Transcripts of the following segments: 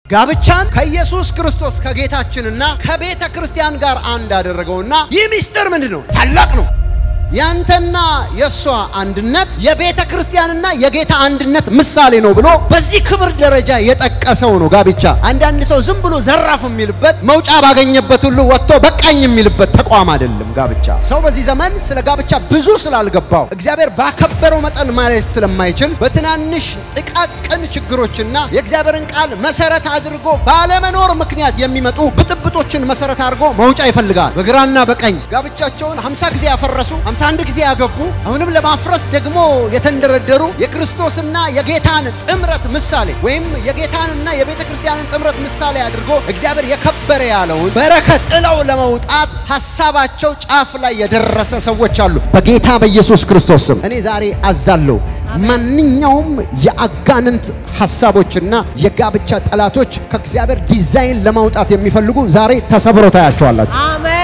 ጋብቻን ከኢየሱስ ክርስቶስ ከጌታችንና ከቤተ ክርስቲያን ጋር አንድ አደረገውና ይህ ምስጢር ምንድን ነው? ታላቅ ነው። ያንተና የእሷ አንድነት የቤተ ክርስቲያንና የጌታ አንድነት ምሳሌ ነው ብሎ በዚህ ክብር ደረጃ የጠቀሰው ነው ጋብቻ። አንዳንድ ሰው ዝም ብሎ ዘራፍ የሚልበት መውጫ ባገኘበት ሁሉ ወጥቶ በቃኝ የሚልበት ተቋም አይደለም ጋብቻ። ሰው በዚህ ዘመን ስለ ጋብቻ ብዙ ስላልገባው እግዚአብሔር ባከበረው መጠን ማለት ስለማይችል በትናንሽ ጥቃቅን ችግሮችና የእግዚአብሔርን ቃል መሰረት አድርጎ ባለመኖር ምክንያት የሚመጡ ብጥብጦችን መሰረት አድርጎ መውጫ ይፈልጋል። በግራና በቀኝ ጋብቻቸውን 50 ጊዜ ያፈረሱ 51 ጊዜ ያገቡ አሁንም ለማፍረስ ደግሞ የተንደረደሩ የክርስቶስና የጌታን ጥምረት ምሳሌ ወይም የጌታንና የቤተ ክርስቲያንን ጥምረት ምሳሌ አድርጎ እግዚአብሔር የከበረ ያለውን በረከት ጥለው ለመውጣት ሐሳባቸው ጫፍ ላይ የደረሰ ሰዎች አሉ። በጌታ በኢየሱስ ክርስቶስ ስም እኔ ዛሬ አዛለሁ። ማንኛውም የአጋንንት ሐሳቦችና የጋብቻ ጠላቶች ከእግዚአብሔር ዲዛይን ለማውጣት የሚፈልጉ ዛሬ ተሰብሮ ታያቸዋላችሁ። አሜን።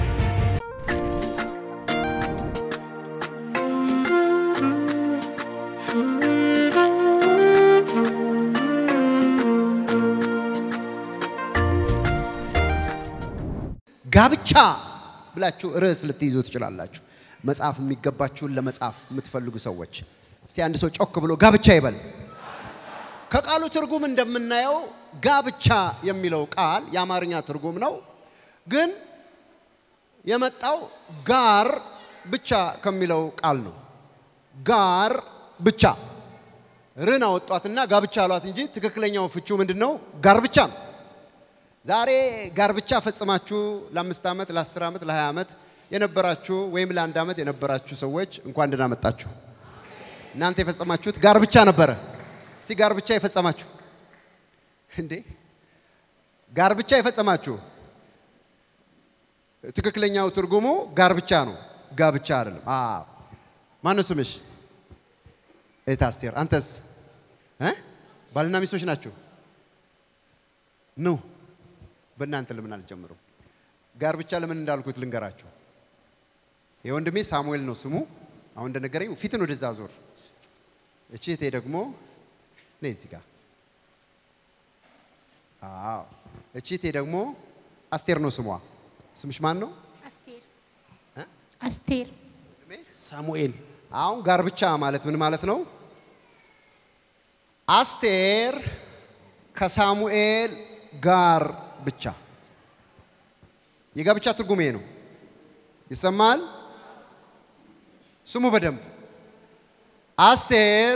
ጋብቻ ብላችሁ ርዕስ ልትይዙ ትችላላችሁ። መጽሐፍ የሚገባችሁን ለመጻፍ የምትፈልጉ ሰዎች እስቲ አንድ ሰው ጮክ ብሎ ጋብቻ ይበል። ከቃሉ ትርጉም እንደምናየው ጋብቻ የሚለው ቃል የአማርኛ ትርጉም ነው፣ ግን የመጣው ጋር ብቻ ከሚለው ቃል ነው። ጋር ብቻ ርን አወጧትና ጋብቻ አሏት እንጂ ትክክለኛው ፍቹ ምንድን ነው? ጋር ብቻ ነው። ዛሬ ጋብቻ ፈጽማችሁ ለአምስት ዓመት ለአስር ዓመት ለሀያ ዓመት የነበራችሁ ወይም ለአንድ ዓመት የነበራችሁ ሰዎች እንኳን ደህና መጣችሁ። እናንተ የፈጸማችሁት ጋብቻ ነበረ። እስቲ ጋብቻ የፈጸማችሁ እንዴ? ጋብቻ የፈጸማችሁ ትክክለኛው ትርጉሙ ጋብቻ ነው፣ ጋብቻ አይደለም። አዎ። ማነው ስምሽ? እህት አስቴር። አንተስ? እ ባልና ሚስቶች ናችሁ? ኑ በእናንተ ለምን አልጀምሩም? ጋብቻ ለምን እንዳልኩት ልንገራችሁ። የወንድሜ ሳሙኤል ነው ስሙ። አሁን እንደነገረኝ ፊትን ወደዛ ዞር። እቺ እህቴ ደግሞ ነይ እዚህ ጋር። አዎ እቺ እህቴ ደግሞ አስቴር ነው ስሟ። ስምሽ ማን ነው? አስቴር እ? አስቴር ሳሙኤል አሁን ጋብቻ ማለት ምን ማለት ነው? አስቴር ከሳሙኤል ጋር ብቻ የጋብቻ ትርጉም ይሄ ነው። ይሰማል? ስሙ በደንብ አስቴር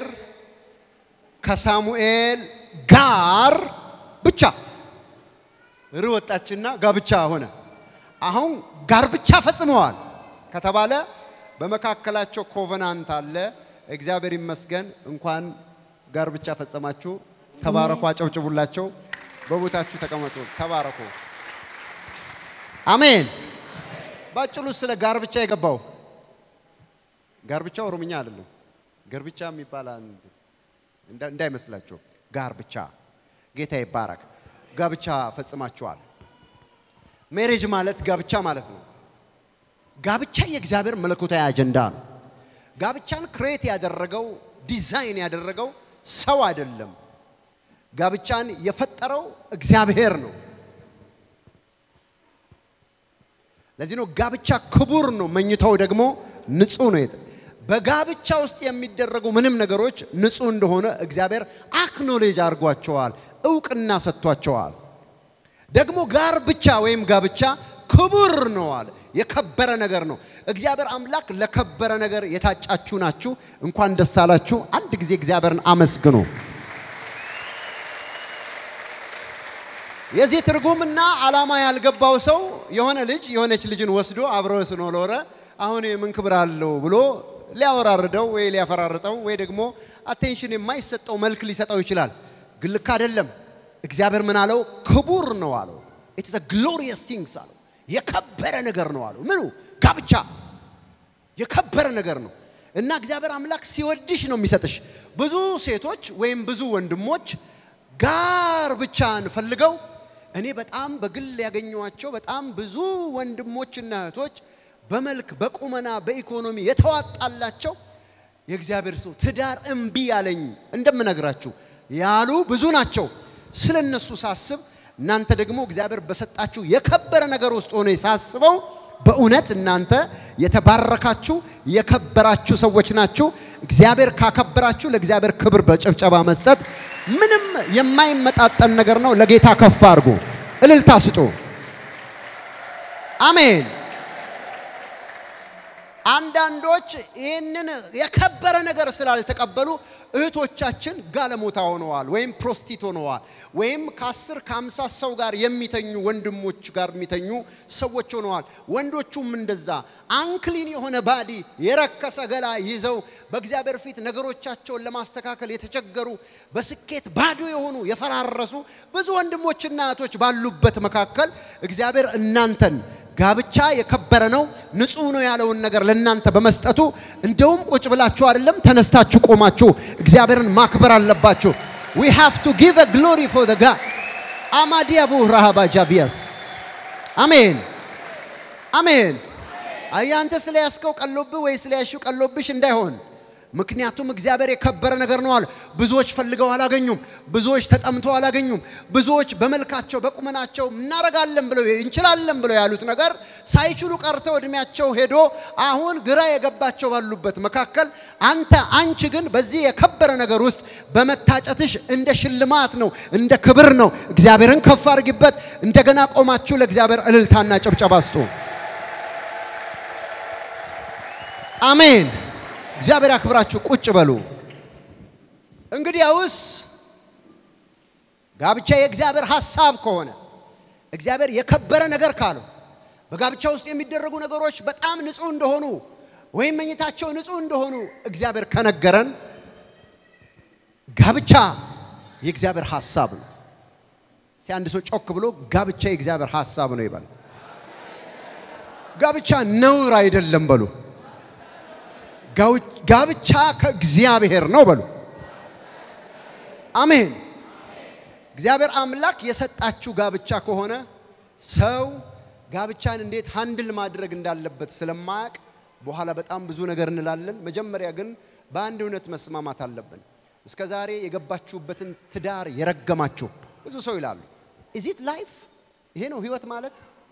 ከሳሙኤል ጋር ብቻ ር ወጣችና ጋብቻ ሆነ። አሁን ጋር ብቻ ፈጽመዋል ከተባለ በመካከላቸው ኮቨናንት አለ። እግዚአብሔር ይመስገን። እንኳን ጋር ብቻ ፈጸማችሁ። ተባረኩ። አጨብጭቡላቸው። በቦታችሁ ተቀመጡ። ተባረኩ። አሜን። ባጭሩ ስለ ጋር ብቻ የገባው ጋር ብቻ ኦሮምኛ አይደለም። ጋር ብቻ የሚባል አንድ እንዳ- እንዳይመስላችሁ። ጋር ብቻ ጌታ ይባረክ። ጋብቻ ፈጽማችኋል። ሜሬጅ ማለት ጋብቻ ማለት ነው። ጋብቻ የእግዚአብሔር መለኮታዊ አጀንዳ ነው። ጋብቻን ክሬት ያደረገው ዲዛይን ያደረገው ሰው አይደለም። ጋብቻን የፈጠረው እግዚአብሔር ነው። ለዚህ ነው ጋብቻ ክቡር ነው፣ መኝታው ደግሞ ንጹህ ነው። የተ በጋብቻ ውስጥ የሚደረጉ ምንም ነገሮች ንጹህ እንደሆነ እግዚአብሔር አክኖሌጅ አድርጓቸዋል፣ እውቅና ሰጥቷቸዋል። ደግሞ ጋር ብቻ ወይም ጋብቻ ክቡር ነው አለ። የከበረ ነገር ነው። እግዚአብሔር አምላክ ለከበረ ነገር የታጫችሁ ናችሁ። እንኳን ደስ አላችሁ። አንድ ጊዜ እግዚአብሔርን አመስግኑ። የዚህ ትርጉምና ዓላማ ያልገባው ሰው የሆነ ልጅ የሆነች ልጅን ወስዶ አብረው ስኖረ አሁን ምን ክብር አለው ብሎ ሊያወራርደው ወይ ሊያፈራርጠው ወይ ደግሞ አቴንሽን የማይሰጠው መልክ ሊሰጠው ይችላል። ግን ልክ አይደለም። እግዚአብሔር ምን አለው? ክቡር ነው አለው። ኢትስ ግሎሪየስ ቲንግስ አለው። የከበረ ነገር ነው አለው። ምኑ? ጋብቻ የከበረ ነገር ነው እና እግዚአብሔር አምላክ ሲወድሽ ነው የሚሰጥሽ። ብዙ ሴቶች ወይም ብዙ ወንድሞች ጋር ብቻን ፈልገው እኔ በጣም በግል ያገኘኋቸው በጣም ብዙ ወንድሞችና እህቶች በመልክ በቁመና በኢኮኖሚ የተዋጣላቸው የእግዚአብሔር ሰው ትዳር እምቢ ያለኝ እንደምነግራችሁ ያሉ ብዙ ናቸው። ስለ እነሱ ሳስብ እናንተ ደግሞ እግዚአብሔር በሰጣችሁ የከበረ ነገር ውስጥ ሆነ ሳስበው በእውነት እናንተ የተባረካችሁ የከበራችሁ ሰዎች ናችሁ። እግዚአብሔር ካከበራችሁ ለእግዚአብሔር ክብር በጭብጨባ መስጠት ምንም የማይመጣጠን ነገር ነው። ለጌታ ከፍ አድርጉ፣ እልልታ ስጡ። አሜን። አንዳንዶች ይህንን የከበረ ነገር ስላልተቀበሉ እህቶቻችን ጋለሞታ ሆነዋል፣ ወይም ፕሮስቲት ሆነዋል፣ ወይም ከአስር ከአምሳ ሰው ጋር የሚተኙ ወንድሞች ጋር የሚተኙ ሰዎች ሆነዋል። ወንዶቹም እንደዛ አንክሊን የሆነ ባዲ የረከሰ ገላ ይዘው በእግዚአብሔር ፊት ነገሮቻቸውን ለማስተካከል የተቸገሩ በስኬት ባዶ የሆኑ የፈራረሱ ብዙ ወንድሞችና እህቶች ባሉበት መካከል እግዚአብሔር እናንተን ጋብቻ የከበረ ነው፣ ንጹህ ነው ያለውን ነገር ለእናንተ በመስጠቱ እንደውም ቁጭ ብላችሁ አይደለም ተነስታችሁ ቆማችሁ እግዚአብሔርን ማክበር አለባችሁ። we have to give a glory for the God አማዲያቡ ረሃባ ጃቪያስ አሜን አሜን። አያንተ ስለያዝከው ቀሎብህ ወይ ስለያዝሽው ቀሎብሽ እንዳይሆን ምክንያቱም እግዚአብሔር የከበረ ነገር ነው አለ። ብዙዎች ፈልገው አላገኙም። ብዙዎች ተጠምተው አላገኙም። ብዙዎች በመልካቸው በቁመናቸው እናረጋለን ብለው እንችላለን ብለው ያሉት ነገር ሳይችሉ ቀርተው እድሜያቸው ሄዶ አሁን ግራ የገባቸው ባሉበት መካከል አንተ አንቺ ግን በዚህ የከበረ ነገር ውስጥ በመታጨትሽ እንደ ሽልማት ነው፣ እንደ ክብር ነው። እግዚአብሔርን ከፍ አድርጊበት። እንደገና ቆማችሁ ለእግዚአብሔር እልልታና ጭብጨባ ስጡ። አሜን። እግዚአብሔር ያክብራችሁ። ቁጭ በሉ። እንግዲያውስ ጋብቻ የእግዚአብሔር ሐሳብ ከሆነ እግዚአብሔር የከበረ ነገር ካለው በጋብቻ ውስጥ የሚደረጉ ነገሮች በጣም ንጹህ እንደሆኑ ወይም መኝታቸው ንጹህ እንደሆኑ እግዚአብሔር ከነገረን ጋብቻ የእግዚአብሔር ሐሳብ ነው። እስቲ አንድ ሰው ጮክ ብሎ ጋብቻ የእግዚአብሔር ሐሳብ ነው ይበል። ጋብቻ ነውር አይደለም በሉ። ጋብቻ ከእግዚአብሔር ነው በሉ። አሜን። እግዚአብሔር አምላክ የሰጣችሁ ጋብቻ ከሆነ ሰው ጋብቻን እንዴት ሃንድል ማድረግ እንዳለበት ስለማያውቅ በኋላ በጣም ብዙ ነገር እንላለን። መጀመሪያ ግን በአንድ እውነት መስማማት አለብን። እስከ ዛሬ የገባችሁበትን ትዳር የረገማችሁ ብዙ ሰው ይላሉ ኢዚት ላይፍ ይሄ ነው ህይወት ማለት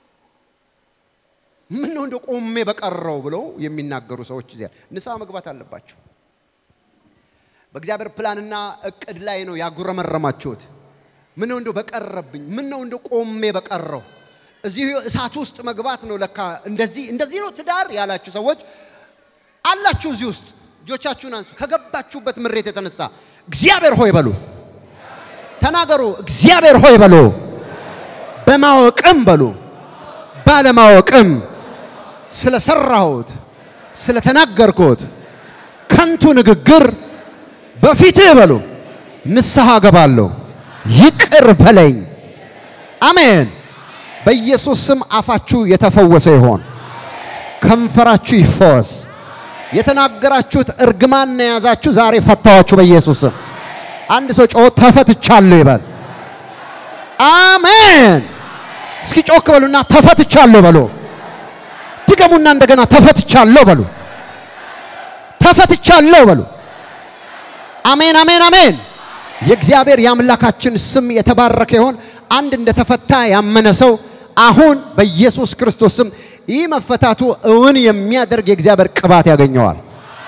ምን ነው እንደ ቆሜ በቀረው ብለው የሚናገሩ ሰዎች እዚያ ንስሐ መግባት አለባቸው። በእግዚአብሔር ፕላንና እቅድ ላይ ነው ያጉረመረማችሁት። ምን ነው እንደ በቀረብኝ፣ ምን ነው እንደ ቆሜ በቀረው እዚህ እሳት ውስጥ መግባት ነው ለካ እንደዚህ እንደዚህ ነው ትዳር ያላችሁ ሰዎች አላችሁ። እዚህ ውስጥ እጆቻችሁን አንሱ። ከገባችሁበት ምሬት የተነሳ እግዚአብሔር ሆይ በሉ፣ ተናገሩ። እግዚአብሔር ሆይ በሉ፣ በማወቅም በሉ ባለማወቅም ስለሰራሁት ስለተናገርኩት ከንቱ ንግግር በፊትህ በሉ ንስሐ ገባለሁ፣ ይቅር በለኝ። አሜን። በኢየሱስ ስም አፋችሁ የተፈወሰ ይሆን፣ ከንፈራችሁ ይፈወስ። የተናገራችሁት እርግማን የያዛችሁ ዛሬ ፈታዋችሁ በኢየሱስ ስም። አንድ ሰው ጮሆ ተፈትቻለሁ ይበል። አሜን። እስኪ ጮክ በሉና ተፈትቻለሁ በሉ። ድገሙና እንደገና ተፈትቻለሁ በሉ። ተፈትቻለሁ በሉ። አሜን አሜን አሜን። የእግዚአብሔር የአምላካችን ስም የተባረከ ይሆን። አንድ እንደተፈታ ያመነ ሰው አሁን በኢየሱስ ክርስቶስ ስም ይህ መፈታቱ እውን የሚያደርግ የእግዚአብሔር ቅባት ያገኘዋል።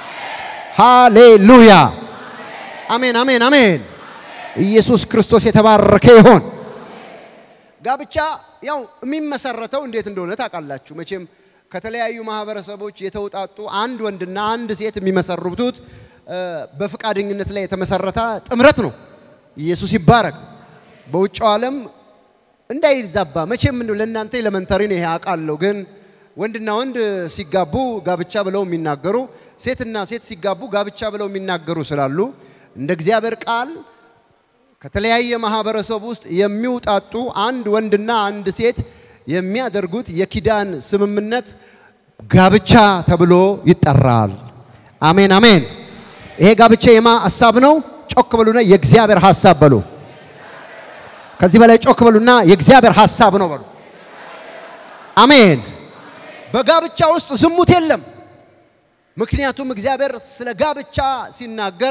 ሃሌሉያ አሜን አሜን አሜን። ኢየሱስ ክርስቶስ የተባረከ ይሆን። ጋብቻ ያው የሚመሰረተው እንዴት እንደሆነ ታውቃላችሁ መቼም ከተለያዩ ማህበረሰቦች የተውጣጡ አንድ ወንድና አንድ ሴት የሚመሰርቱት በፍቃደኝነት ላይ የተመሰረተ ጥምረት ነው። ኢየሱስ ይባረክ። በውጭው ዓለም እንዳይዛባ መቼም እንደው ለእናንተ ኤሌመንተሪ ነው ይሄ አውቃለሁ። ግን ወንድና ወንድ ሲጋቡ ጋብቻ ብለው የሚናገሩ ሴትና ሴት ሲጋቡ ጋብቻ ብለው የሚናገሩ ስላሉ እንደ እግዚአብሔር ቃል ከተለያየ ማህበረሰብ ውስጥ የሚውጣጡ አንድ ወንድና አንድ ሴት የሚያደርጉት የኪዳን ስምምነት ጋብቻ ተብሎ ይጠራል። አሜን አሜን። ይሄ ጋብቻ የማ ሀሳብ ነው? ጮክ በሉና የእግዚአብሔር ሀሳብ በሉ። ከዚህ በላይ ጮክ በሉና የእግዚአብሔር ሀሳብ ነው በሉ። አሜን። በጋብቻ ውስጥ ዝሙት የለም። ምክንያቱም እግዚአብሔር ስለ ጋብቻ ሲናገር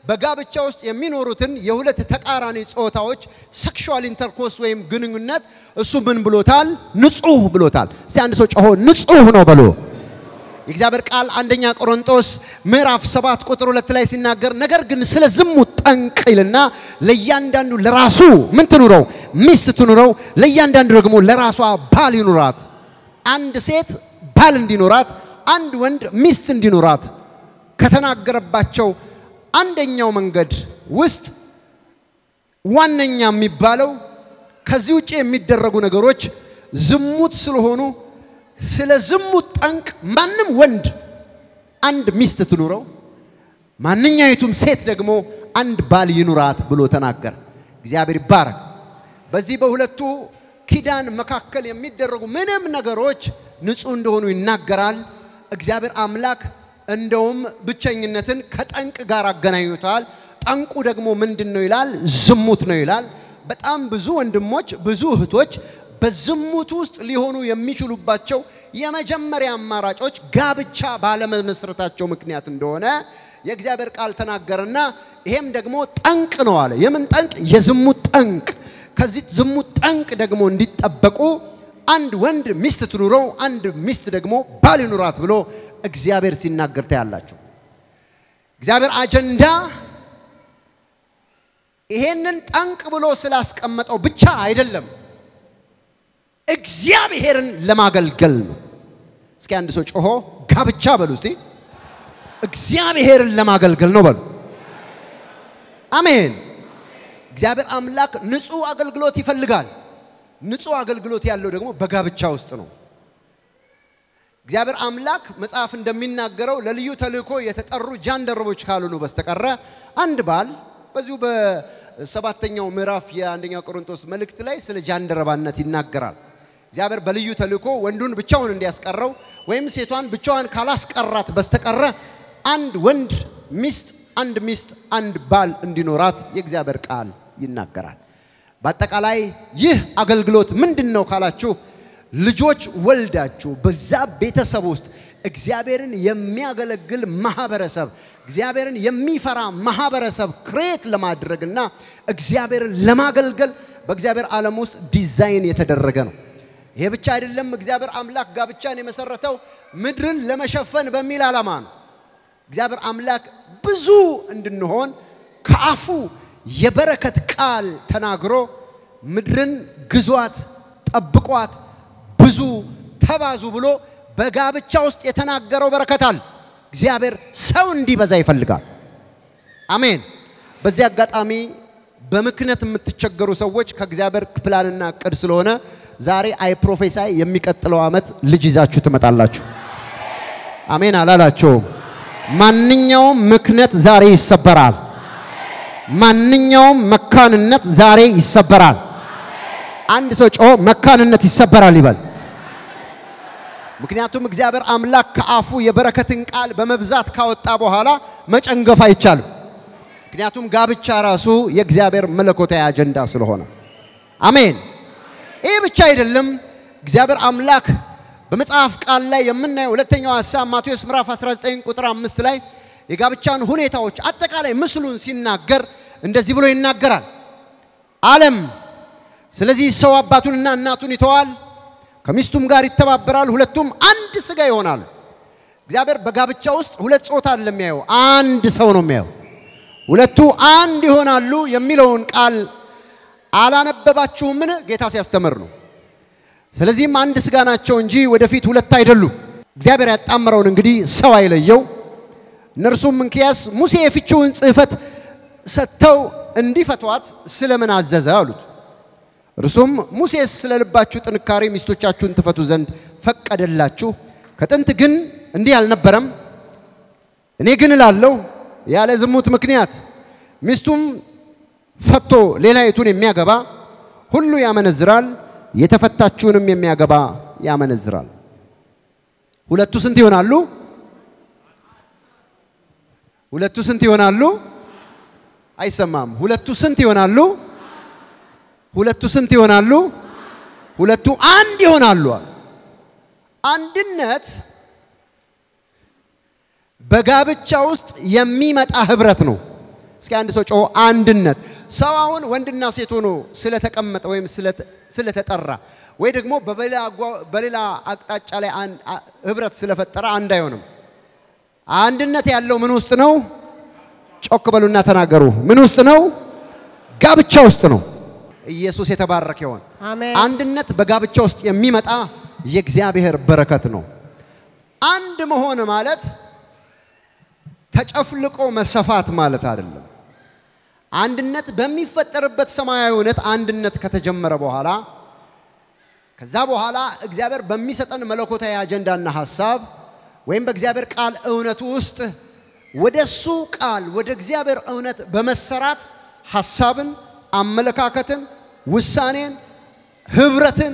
በጋብቻ ውስጥ የሚኖሩትን የሁለት ተቃራኒ ጾታዎች ሴክሹዋል ኢንተርኮርስ ወይም ግንኙነት እሱ ምን ብሎታል? ንጹህ ብሎታል። እስቲ አንድ ሰው ጮሆ ንጹህ ነው በሎ። የእግዚአብሔር ቃል አንደኛ ቆሮንቶስ ምዕራፍ ሰባት ቁጥር ሁለት ላይ ሲናገር ነገር ግን ስለ ዝሙት ጠንቅ ይልና ለእያንዳንዱ ለራሱ ምን ትኑረው? ሚስት ትኑረው፣ ለእያንዳንዱ ደግሞ ለራሷ ባል ይኑራት። አንድ ሴት ባል እንዲኖራት፣ አንድ ወንድ ሚስት እንዲኖራት ከተናገረባቸው አንደኛው መንገድ ውስጥ ዋነኛ የሚባለው ከዚህ ውጭ የሚደረጉ ነገሮች ዝሙት ስለሆኑ ስለ ዝሙት ጠንቅ ማንም ወንድ አንድ ሚስት ትኑረው፣ ማንኛይቱም ሴት ደግሞ አንድ ባል ይኑራት ብሎ ተናገረ። እግዚአብሔር ይባረክ። በዚህ በሁለቱ ኪዳን መካከል የሚደረጉ ምንም ነገሮች ንጹህ እንደሆኑ ይናገራል። እግዚአብሔር አምላክ እንደውም ብቸኝነትን ከጠንቅ ጋር አገናኝቷል። ጠንቁ ደግሞ ምንድን ነው ይላል? ዝሙት ነው ይላል። በጣም ብዙ ወንድሞች፣ ብዙ እህቶች በዝሙት ውስጥ ሊሆኑ የሚችሉባቸው የመጀመሪያ አማራጮች ጋብቻ ባለመመስረታቸው ምክንያት እንደሆነ የእግዚአብሔር ቃል ተናገረና ይሄም ደግሞ ጠንቅ ነው አለ። የምን ጠንቅ? የዝሙት ጠንቅ። ከዚህ ዝሙት ጠንቅ ደግሞ እንዲጠበቁ አንድ ወንድ ሚስት ትኑረው፣ አንድ ሚስት ደግሞ ባል ይኑራት ብሎ እግዚአብሔር ሲናገር ታያላችሁ። እግዚአብሔር አጀንዳ ይሄንን ጠንቅ ብሎ ስላስቀመጠው ብቻ አይደለም፣ እግዚአብሔርን ለማገልገል ነው። እስኪ አንድ ሰው ጮሆ ጋብቻ በሉ እስቲ። እግዚአብሔርን ለማገልገል ነው በሉ። አሜን። እግዚአብሔር አምላክ ንጹህ አገልግሎት ይፈልጋል። ንጹህ አገልግሎት ያለው ደግሞ በጋብቻ ውስጥ ነው። እግዚአብሔር አምላክ መጽሐፍ እንደሚናገረው ለልዩ ተልእኮ የተጠሩ ጃንደረቦች ካልሆኑ በስተቀረ አንድ ባል በዚሁ በሰባተኛው ምዕራፍ የአንደኛ ቆሮንቶስ መልእክት ላይ ስለ ጃንደረባነት ይናገራል። እግዚአብሔር በልዩ ተልእኮ ወንዱን ብቻውን እንዲያስቀረው ወይም ሴቷን ብቻዋን ካላስቀራት በስተቀረ አንድ ወንድ ሚስት፣ አንድ ሚስት፣ አንድ ባል እንዲኖራት የእግዚአብሔር ቃል ይናገራል። በአጠቃላይ ይህ አገልግሎት ምንድን ነው ካላችሁ ልጆች ወልዳችሁ በዛ ቤተሰብ ውስጥ እግዚአብሔርን የሚያገለግል ማህበረሰብ እግዚአብሔርን የሚፈራ ማህበረሰብ ክሬት ለማድረግና እግዚአብሔርን ለማገልገል በእግዚአብሔር ዓለም ውስጥ ዲዛይን የተደረገ ነው። ይሄ ብቻ አይደለም። እግዚአብሔር አምላክ ጋብቻን የመሰረተው ምድርን ለመሸፈን በሚል ዓላማ ነው። እግዚአብሔር አምላክ ብዙ እንድንሆን ከአፉ የበረከት ቃል ተናግሮ ምድርን ግዟት፣ ጠብቋት፣ ብዙ ተባዙ ብሎ በጋብቻ ውስጥ የተናገረው በረከት አለ። እግዚአብሔር ሰው እንዲበዛ ይፈልጋል። አሜን። በዚህ አጋጣሚ በምክንያት የምትቸገሩ ሰዎች ከእግዚአብሔር ፕላንና እቅድ ስለሆነ ዛሬ አይ ፕሮፌሳይ የሚቀጥለው ዓመት ልጅ ይዛችሁ ትመጣላችሁ። አሜን አላላቸውም። ማንኛውም ምክንያት ዛሬ ይሰበራል። ማንኛውም መካንነት ዛሬ ይሰበራል። አንድ ሰው ጮሆ መካንነት ይሰበራል ይበል። ምክንያቱም እግዚአብሔር አምላክ ከአፉ የበረከትን ቃል በመብዛት ካወጣ በኋላ መጨንገፍ አይቻልም። ምክንያቱም ጋብቻ ራሱ የእግዚአብሔር መለኮታዊ አጀንዳ ስለሆነ፣ አሜን። ይህ ብቻ አይደለም። እግዚአብሔር አምላክ በመጽሐፍ ቃል ላይ የምናየው ሁለተኛው ሐሳብ ማቴዎስ ምዕራፍ 19 ቁጥር አምስት ላይ የጋብቻን ሁኔታዎች አጠቃላይ ምስሉን ሲናገር እንደዚህ ብሎ ይናገራል። ዓለም ስለዚህ ሰው አባቱንና እናቱን ይተዋል፣ ከሚስቱም ጋር ይተባበራል፣ ሁለቱም አንድ ስጋ ይሆናሉ። እግዚአብሔር በጋብቻ ውስጥ ሁለት ጾታ አይደለም የሚያየው፣ አንድ ሰው ነው የሚያየው። ሁለቱ አንድ ይሆናሉ የሚለውን ቃል አላነበባችሁምን? ጌታ ሲያስተምር ነው። ስለዚህም አንድ ስጋ ናቸው እንጂ ወደፊት ሁለት አይደሉም። እግዚአብሔር ያጣመረውን እንግዲህ ሰው አይለየው። እነርሱም እንኪያስ ሙሴ የፍቺውን ጽሕፈት ሰጥተው እንዲፈቷት ስለምን አዘዘ አሉት። እርሱም ሙሴስ ስለ ልባችሁ ጥንካሬ ሚስቶቻችሁን ትፈቱ ዘንድ ፈቀደላችሁ፣ ከጥንት ግን እንዲህ አልነበረም። እኔ ግን እላለሁ ያለ ዝሙት ምክንያት ሚስቱም ፈቶ ሌላይቱን የሚያገባ ሁሉ ያመነዝራል፣ የተፈታችውንም የሚያገባ ያመነዝራል። ሁለቱ ስንት ይሆናሉ? ሁለቱ ስንት ይሆናሉ? አይሰማም። ሁለቱ ስንት ይሆናሉ? ሁለቱ ስንት ይሆናሉ? ሁለቱ አንድ ይሆናሉ። አንድነት በጋብቻ ውስጥ የሚመጣ ህብረት ነው። እስኪ አንድ ሰው ጮሆ አንድነት። ሰው አሁን ወንድና ሴት ሆኖ ስለተቀመጠ ወይም ስለተጠራ ወይ ደግሞ በሌላ አቅጣጫ ላይ ህብረት ስለፈጠረ አንድ አይሆንም። አንድነት ያለው ምን ውስጥ ነው? ጮክ በሉና ተናገሩ። ምን ውስጥ ነው? ጋብቻ ውስጥ ነው። ኢየሱስ የተባረከ ይሆን። አሜን። አንድነት በጋብቻ ውስጥ የሚመጣ የእግዚአብሔር በረከት ነው። አንድ መሆን ማለት ተጨፍልቆ መሰፋት ማለት አይደለም። አንድነት በሚፈጠርበት ሰማያዊ እውነት አንድነት ከተጀመረ በኋላ ከዛ በኋላ እግዚአብሔር በሚሰጠን መለኮታዊ አጀንዳና ሐሳብ ወይም በእግዚአብሔር ቃል እውነቱ ውስጥ ወደ እሱ ቃል ወደ እግዚአብሔር እውነት በመሰራት ሐሳብን፣ አመለካከትን፣ ውሳኔን፣ ህብረትን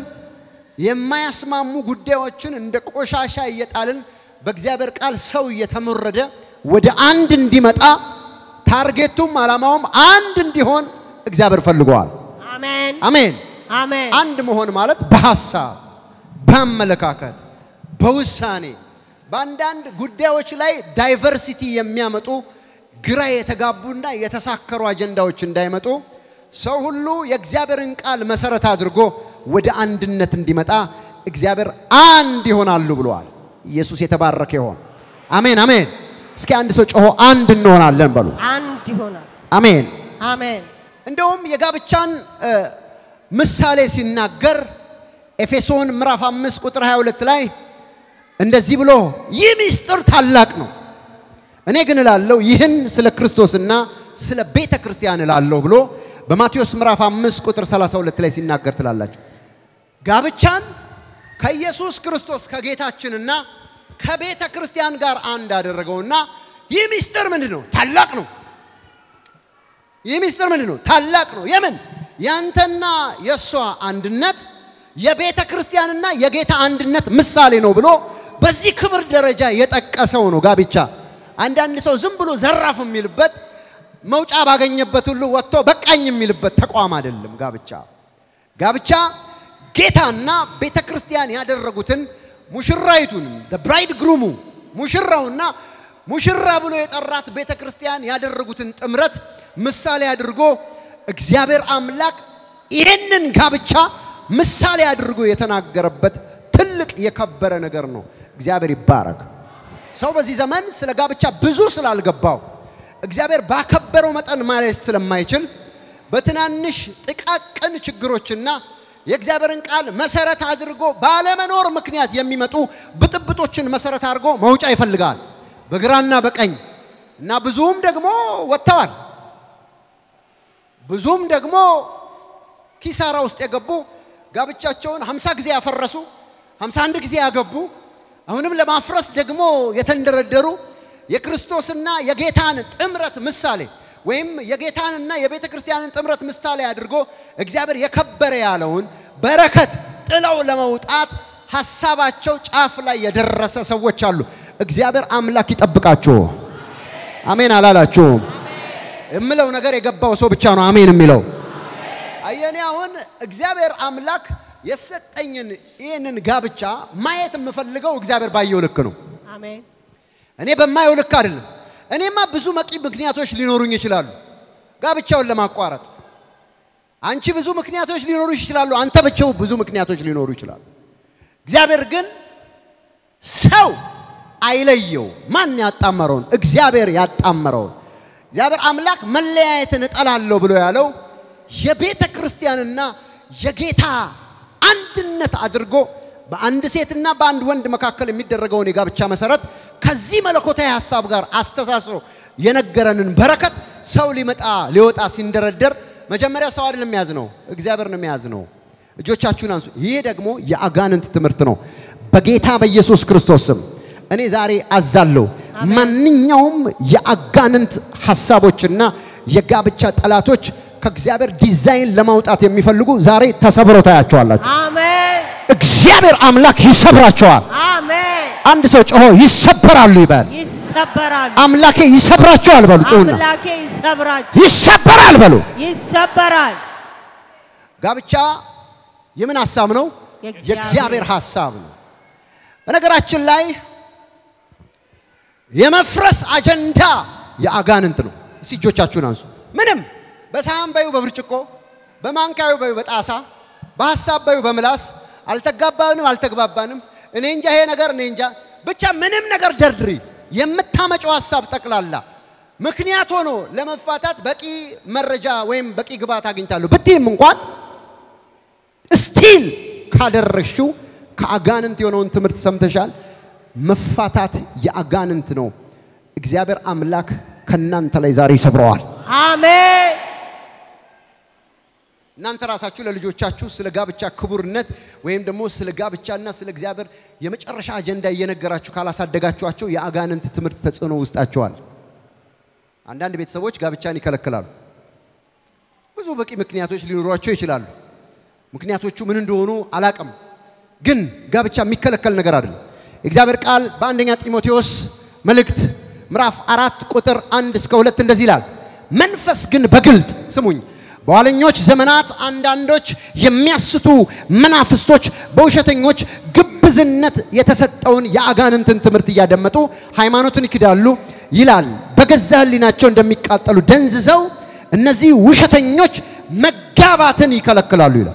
የማያስማሙ ጉዳዮችን እንደ ቆሻሻ እየጣልን በእግዚአብሔር ቃል ሰው እየተሞረደ ወደ አንድ እንዲመጣ ታርጌቱም ዓላማውም አንድ እንዲሆን እግዚአብሔር ፈልገዋል። አሜን። አሜን። አሜን። አንድ መሆን ማለት በሐሳብ፣ በአመለካከት፣ በውሳኔ በአንዳንድ ጉዳዮች ላይ ዳይቨርሲቲ የሚያመጡ ግራ የተጋቡና የተሳከሩ አጀንዳዎች እንዳይመጡ ሰው ሁሉ የእግዚአብሔርን ቃል መሰረት አድርጎ ወደ አንድነት እንዲመጣ እግዚአብሔር አንድ ይሆናሉ ብለዋል። ኢየሱስ የተባረከ ይሆን። አሜን አሜን። እስኪ አንድ ሰው ጮሆ አንድ እንሆናለን በሉ። አንድ ይሆናል። አሜን። አሜን። እንደውም የጋብቻን እ፣ ምሳሌ ሲናገር ኤፌሶን ምዕራፍ 5 ቁጥር 22 ላይ እንደዚህ ብሎ ይህ ምስጢር ታላቅ ነው፣ እኔ ግን እላለሁ ይህን ስለ ክርስቶስና ስለ ቤተ ክርስቲያን እላለሁ ብሎ በማቴዎስ ምዕራፍ 5 ቁጥር 32 ላይ ሲናገር ትላላችሁ። ጋብቻን ከኢየሱስ ክርስቶስ ከጌታችንና ከቤተ ክርስቲያን ጋር አንድ አደረገውና ይህ ምስጢር ምንድን ነው? ታላቅ ነው። ይህ ምስጢር ምንድን ነው? ታላቅ ነው። የምን ያንተና የእሷ አንድነት የቤተ ክርስቲያንና የጌታ አንድነት ምሳሌ ነው ብሎ በዚህ ክብር ደረጃ የጠቀሰው ነው ጋብቻ። አንዳንድ ሰው ዝም ብሎ ዘራፍ የሚልበት መውጫ ባገኘበት ሁሉ ወጥቶ በቃኝ የሚልበት ተቋም አይደለም ጋብቻ። ጋብቻ ጌታና ቤተ ክርስቲያን ያደረጉትን ሙሽራይቱን ብራይድ ግሩሙ ሙሽራውና ሙሽራ ብሎ የጠራት ቤተ ክርስቲያን ያደረጉትን ጥምረት ምሳሌ አድርጎ እግዚአብሔር አምላክ ይህንን ጋብቻ ምሳሌ አድርጎ የተናገረበት ትልቅ የከበረ ነገር ነው። እግዚአብሔር ይባረክ። ሰው በዚህ ዘመን ስለ ጋብቻ ብዙ ስላልገባው እግዚአብሔር ባከበረው መጠን ማለት ስለማይችል በትናንሽ ጥቃቅን ችግሮችና የእግዚአብሔርን ቃል መሰረት አድርጎ ባለመኖር ምክንያት የሚመጡ ብጥብጦችን መሰረት አድርጎ መውጫ ይፈልጋል በግራና በቀኝ እና ብዙም ደግሞ ወጥተዋል። ብዙም ደግሞ ኪሳራ ውስጥ የገቡ ጋብቻቸውን 50 ጊዜ ያፈረሱ 51 ጊዜ ያገቡ አሁንም ለማፍረስ ደግሞ የተንደረደሩ የክርስቶስና የጌታን ጥምረት ምሳሌ ወይም የጌታንና የቤተ ክርስቲያንን ጥምረት ምሳሌ አድርጎ እግዚአብሔር የከበረ ያለውን በረከት ጥለው ለመውጣት ሐሳባቸው ጫፍ ላይ የደረሰ ሰዎች አሉ። እግዚአብሔር አምላክ ይጠብቃችሁ። አሜን አላላችሁም? የምለው ነገር የገባው ሰው ብቻ ነው አሜን የሚለው። አየኔ አሁን እግዚአብሔር አምላክ የሰጠኝን ይህንን ጋብቻ ማየት የምፈልገው እግዚአብሔር ባየው ልክ ነው። አሜን። እኔ በማየው ልክ አይደለም። እኔማ ብዙ መቂ ምክንያቶች ሊኖሩኝ ይችላሉ ጋብቻውን ለማቋረጥ። አንቺ ብዙ ምክንያቶች ሊኖሩሽ ይችላሉ። አንተ ብቻው ብዙ ምክንያቶች ሊኖሩ ይችላሉ። እግዚአብሔር ግን ሰው አይለየው። ማን ያጣመረውን? እግዚአብሔር ያጣመረውን። እግዚአብሔር አምላክ መለያየትን እጠላለሁ ብሎ ያለው የቤተ ክርስቲያንና የጌታ አንድነት አድርጎ በአንድ ሴትና በአንድ ወንድ መካከል የሚደረገውን የጋብቻ መሰረት ከዚህ መለኮታዊ ሀሳብ ጋር አስተሳስሮ የነገረንን በረከት ሰው ሊመጣ ሊወጣ ሲንደረደር መጀመሪያ ሰው አይደለም የሚያዝ ነው፣ እግዚአብሔር ነው የሚያዝ ነው። እጆቻችሁን አንሱ። ይህ ደግሞ የአጋንንት ትምህርት ነው። በጌታ በኢየሱስ ክርስቶስ ስም እኔ ዛሬ አዛለሁ። ማንኛውም የአጋንንት ሀሳቦችና የጋብቻ ጠላቶች ከእግዚአብሔር ዲዛይን ለማውጣት የሚፈልጉ ዛሬ ተሰብረው ታያቸዋላችሁ። አሜን። እግዚአብሔር አምላክ ይሰብራቸዋል። አሜን። አንድ ሰው ጮሆ ይሰበራሉ ይበል። ይሰበራሉ። አምላኬ ይሰብራቸዋል በሉ። ጮሁና አምላኬ ይሰብራል። ይሰበራል በሉ። ይሰበራል። ጋብቻ የምን ሀሳብ ነው? የእግዚአብሔር የእግዚአብሔር ሀሳብ ነው። በነገራችን ላይ የመፍረስ አጀንዳ የአጋንንት ነው። እስቲ እጆቻችሁን አንሱ። ምንም በሳህን በዩ በብርጭቆ በማንካዩ በዩ በጣሳ በሐሳብ በዩ በምላስ አልተጋባንም አልተግባባንም፣ እኔ እንጃ ይሄ ነገር እኔ እንጃ ብቻ ምንም ነገር ደርድሪ የምታመጨው ሐሳብ ጠቅላላ ምክንያት ሆኖ ለመፋታት በቂ መረጃ ወይም በቂ ግብዓት አግኝታለሁ ብትይም እንኳን ስቲል ካደረግሽው ከአጋንንት የሆነውን ትምህርት ሰምተሻል። መፋታት የአጋንንት ነው። እግዚአብሔር አምላክ ከእናንተ ላይ ዛሬ ይሰብረዋል። አሜን። እናንተ ራሳችሁ ለልጆቻችሁ ስለ ጋብቻ ክቡርነት ወይም ደግሞ ስለ ጋብቻና ስለ እግዚአብሔር የመጨረሻ አጀንዳ እየነገራችሁ ካላሳደጋችኋቸው የአጋንንት ትምህርት ተጽዕኖ ውስጣቸዋል። አንዳንድ ቤተሰቦች ጋብቻን ይከለክላሉ። ብዙ በቂ ምክንያቶች ሊኖሯቸው ይችላሉ። ምክንያቶቹ ምን እንደሆኑ አላቅም፣ ግን ጋብቻ የሚከለከል ነገር አይደለም። የእግዚአብሔር ቃል በአንደኛ ጢሞቴዎስ መልእክት ምዕራፍ አራት ቁጥር አንድ እስከ ሁለት እንደዚህ ይላል። መንፈስ ግን በግልጥ ስሙኝ፣ በኋለኞች ዘመናት አንዳንዶች የሚያስቱ መናፍስቶች በውሸተኞች ግብዝነት የተሰጠውን የአጋንንትን ትምህርት እያደመጡ ሃይማኖትን ይክዳሉ ይላል። በገዛ ሕሊናቸው እንደሚቃጠሉ ደንዝዘው እነዚህ ውሸተኞች መጋባትን ይከለክላሉ ይላል።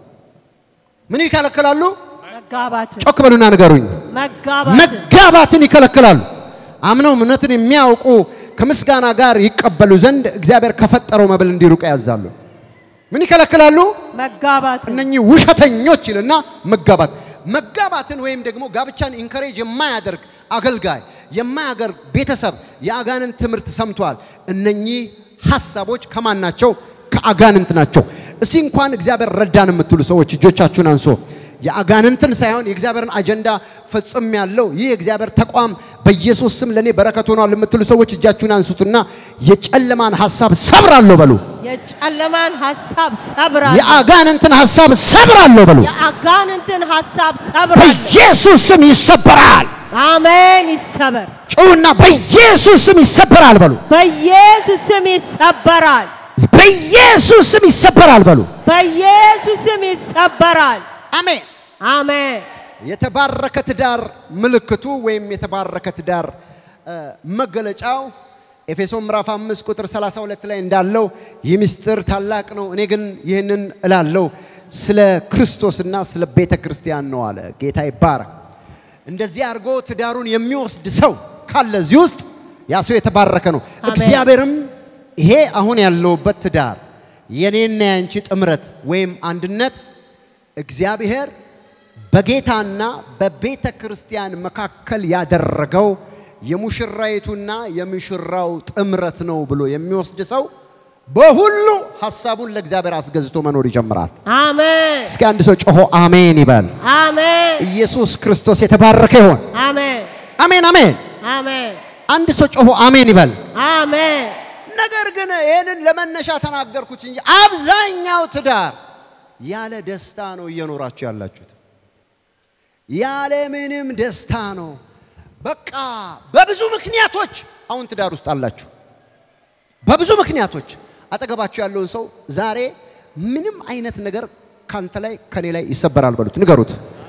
ምን ይከለክላሉ? መጋባትን ጮክ በሉና ንገሩኝ። መጋባትን መጋባትን ይከለክላሉ። አምነው እምነትን የሚያውቁ ከምስጋና ጋር ይቀበሉ ዘንድ እግዚአብሔር ከፈጠረው መብል እንዲሩቅ ያዛሉ። ምን ይከለክላሉ? መጋባትን እነኚህ ውሸተኞች ይልና መጋባት መጋባትን ወይም ደግሞ ጋብቻን ኢንከሬጅ የማያደርግ አገልጋይ የማያደርግ ቤተሰብ የአጋንንት ትምህርት ሰምቷል። እነኚህ ሐሳቦች ከማን ናቸው? ከአጋንንት ናቸው። እስቲ እንኳን እግዚአብሔር ረዳን የምትሉ ሰዎች እጆቻችሁን አንሶ የአጋንንትን ሳይሆን የእግዚአብሔርን አጀንዳ ፈጽም ያለው ይህ የእግዚአብሔር ተቋም በኢየሱስ ስም ለእኔ በረከት ሆኗል የምትሉ ሰዎች እጃችሁን አንሱትና የጨለማን ሐሳብ ሰብራለሁ በሉ። የጨለማን ሐሳብ ሰብራለሁ። የአጋንንትን ሐሳብ ሰብራለሁ በሉ። የአጋንንትን ሐሳብ ሰብራለሁ። በኢየሱስ ስም ይሰበራል። አሜን። ይሰበር። ጩውና በኢየሱስ ስም ይሰበራል በሉ። በኢየሱስ ስም ይሰበራል። በኢየሱስ ስም ይሰበራል በሉ። በኢየሱስ ስም ይሰበራል። አሜን። አሜን። የተባረከ ትዳር ምልክቱ ወይም የተባረከ ትዳር እ፣ መገለጫው ኤፌሶን ምዕራፍ 5 ቁጥር 32 ላይ እንዳለው ይህ ምስጢር ታላቅ ነው፣ እኔ ግን ይህንን እላለሁ ስለ ክርስቶስና ስለ ቤተ ክርስቲያን ነው አለ። ጌታ ይባረክ። እንደዚህ አድርጎ ትዳሩን የሚወስድ ሰው ካለ እዚህ ውስጥ ያ ሰው የተባረከ ነው። አሜን። እግዚአብሔርም ይሄ አሁን ያለውበት ትዳር የኔና ያንቺ ጥምረት ወይም አንድነት እግዚአብሔር በጌታና በቤተ ክርስቲያን መካከል ያደረገው የሙሽራይቱና የሙሽራው ጥምረት ነው ብሎ የሚወስድ ሰው በሁሉ ሐሳቡን ለእግዚአብሔር አስገዝቶ መኖር ይጀምራል። አሜን። እስኪ አንድ ሰው ጮሆ አሜን ይበል። አሜን። ኢየሱስ ክርስቶስ የተባረከ ይሆን። አሜን። አሜን አሜን። አሜን። አንድ ሰው ጮሆ አሜን ይበል። አሜን። ነገር ግን ይህንን ለመነሻ ተናገርኩት እንጂ አብዛኛው ትዳር ያለ ደስታ ነው እየኖራችሁ ያላችሁት። ያለ ምንም ደስታ ነው። በቃ በብዙ ምክንያቶች አሁን ትዳር ውስጥ አላችሁ። በብዙ ምክንያቶች አጠገባችሁ ያለውን ሰው ዛሬ ምንም አይነት ነገር ካንተ ላይ ከኔ ላይ ይሰበራል በሉት፣ ንገሩት።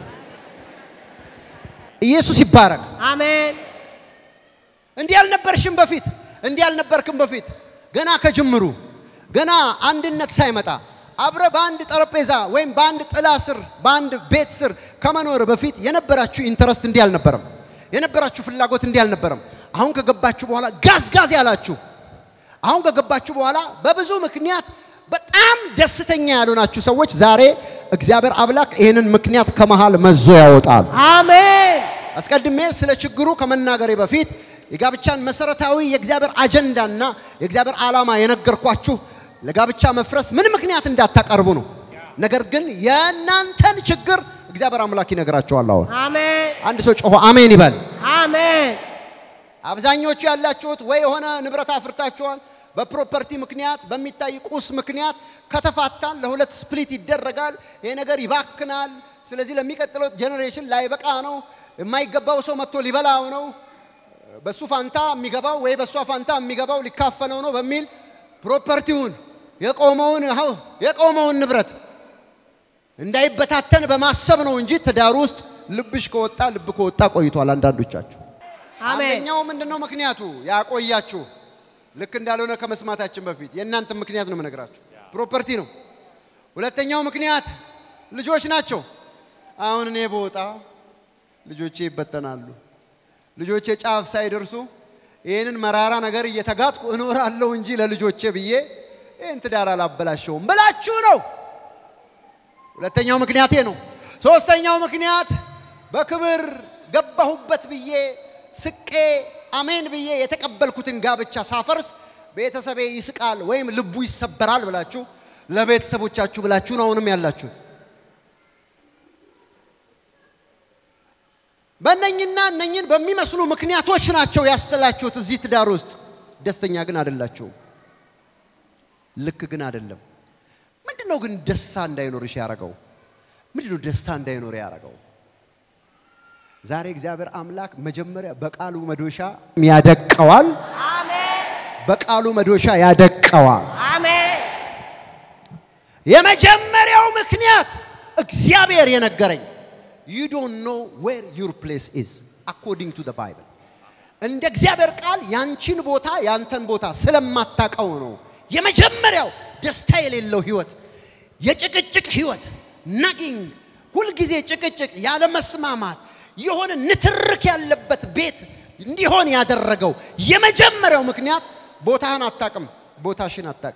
ኢየሱስ ይባረክ። አሜን። እንዲህ አልነበርሽም በፊት፣ እንዲህ አልነበርክም በፊት። ገና ከጅምሩ ገና አንድነት ሳይመጣ አብረ በአንድ ጠረጴዛ ወይም በአንድ ጥላ ስር በአንድ ቤት ስር ከመኖር በፊት የነበራችሁ ኢንተረስት እንዲህ አልነበረም። የነበራችሁ ፍላጎት እንዲህ አልነበረም። አሁን ከገባችሁ በኋላ ጋዝ ጋዝ ያላችሁ አሁን ከገባችሁ በኋላ በብዙ ምክንያት በጣም ደስተኛ ያልሆናችሁ ሰዎች ዛሬ እግዚአብሔር አምላክ ይህንን ምክንያት ከመሃል መዞ ያወጣል። አሜን። አስቀድሜ ስለ ችግሩ ከመናገሬ በፊት የጋብቻን መሰረታዊ የእግዚአብሔር አጀንዳና የእግዚአብሔር ዓላማ የነገርኳችሁ ለጋብቻ መፍረስ ምን ምክንያት እንዳታቀርቡ ነው። ነገር ግን የእናንተን ችግር እግዚአብሔር አምላክ ይነግራችኋል። አሁን አሜን። አንድ ሰው ጮሆ አሜን ይበል። አሜን። አብዛኞቹ ያላችሁት ወይ የሆነ ንብረት አፍርታችኋል። በፕሮፐርቲ ምክንያት በሚታይ ቁስ ምክንያት ከተፋታን ለሁለት ስፕሊት ይደረጋል። ይሄ ነገር ይባክናል። ስለዚህ ለሚቀጥለው ጄኔሬሽን ላይበቃ ነው። የማይገባው ሰው መጥቶ ሊበላው ነው። በሱ ፋንታ የሚገባው ወይ በሷ ፋንታ የሚገባው ሊካፈለው ነው በሚል ፕሮፐርቲውን የቆመውን ሀው- የቆመውን ንብረት እንዳይበታተን በማሰብ ነው እንጂ ትዳር ውስጥ ልብሽ ከወጣ ልብ ከወጣ ቆይቷል። አንዳንዶቻችሁ አሜን። አንደኛው ምንድነው ምክንያቱ ያቆያችሁ? ልክ እንዳልሆነ ከመስማታችን በፊት የእናንተ ምክንያት ነው የምነግራችሁ። ፕሮፐርቲ ነው። ሁለተኛው ምክንያት ልጆች ናቸው። አሁን እኔ በወጣ ልጆቼ ይበተናሉ። ልጆቼ ጫፍ ሳይደርሱ ይህንን መራራ ነገር እየተጋጥኩ እኖራለሁ እንጂ ለልጆቼ ብዬ ይህን ትዳር አላበላሸውም ብላችሁ ነው። ሁለተኛው ምክንያቴ ነው። ሶስተኛው ምክንያት በክብር ገባሁበት ብዬ ስቄ አሜን ብዬ የተቀበልኩትን ጋብቻ ሳፈርስ ቤተሰቤ ይስቃል ወይም ልቡ ይሰበራል ብላችሁ ለቤተሰቦቻችሁ ብላችሁ ነው አሁንም ያላችሁት። በእነኝና እነኝን በሚመስሉ ምክንያቶች ናቸው ያስጥላችሁት እዚህ ትዳር ውስጥ። ደስተኛ ግን አይደላችሁም። ልክ ግን አይደለም። ምንድን ነው ግን ደስታ እንዳይኖርሽ ያደረገው? ምንድን ነው ደስታ እንዳይኖር ያደረገው? ዛሬ እግዚአብሔር አምላክ መጀመሪያ በቃሉ መዶሻ ያደቀዋል። አሜን በቃሉ መዶሻ ያደቀዋል። አሜን የመጀመሪያው ምክንያት እግዚአብሔር የነገረኝ you don't know where your place is according to the bible እንደ እግዚአብሔር ቃል ያንቺን ቦታ ያንተን ቦታ ስለማታቀው ነው የመጀመሪያው ደስታ የሌለው ህይወት የጭቅጭቅ ህይወት ናጊንግ ሁልጊዜ ጭቅጭቅ ያለ መስማማት የሆነ ንትርክ ያለበት ቤት እንዲሆን ያደረገው የመጀመሪያው ምክንያት ቦታህን አታቅም ቦታሽን አታቂ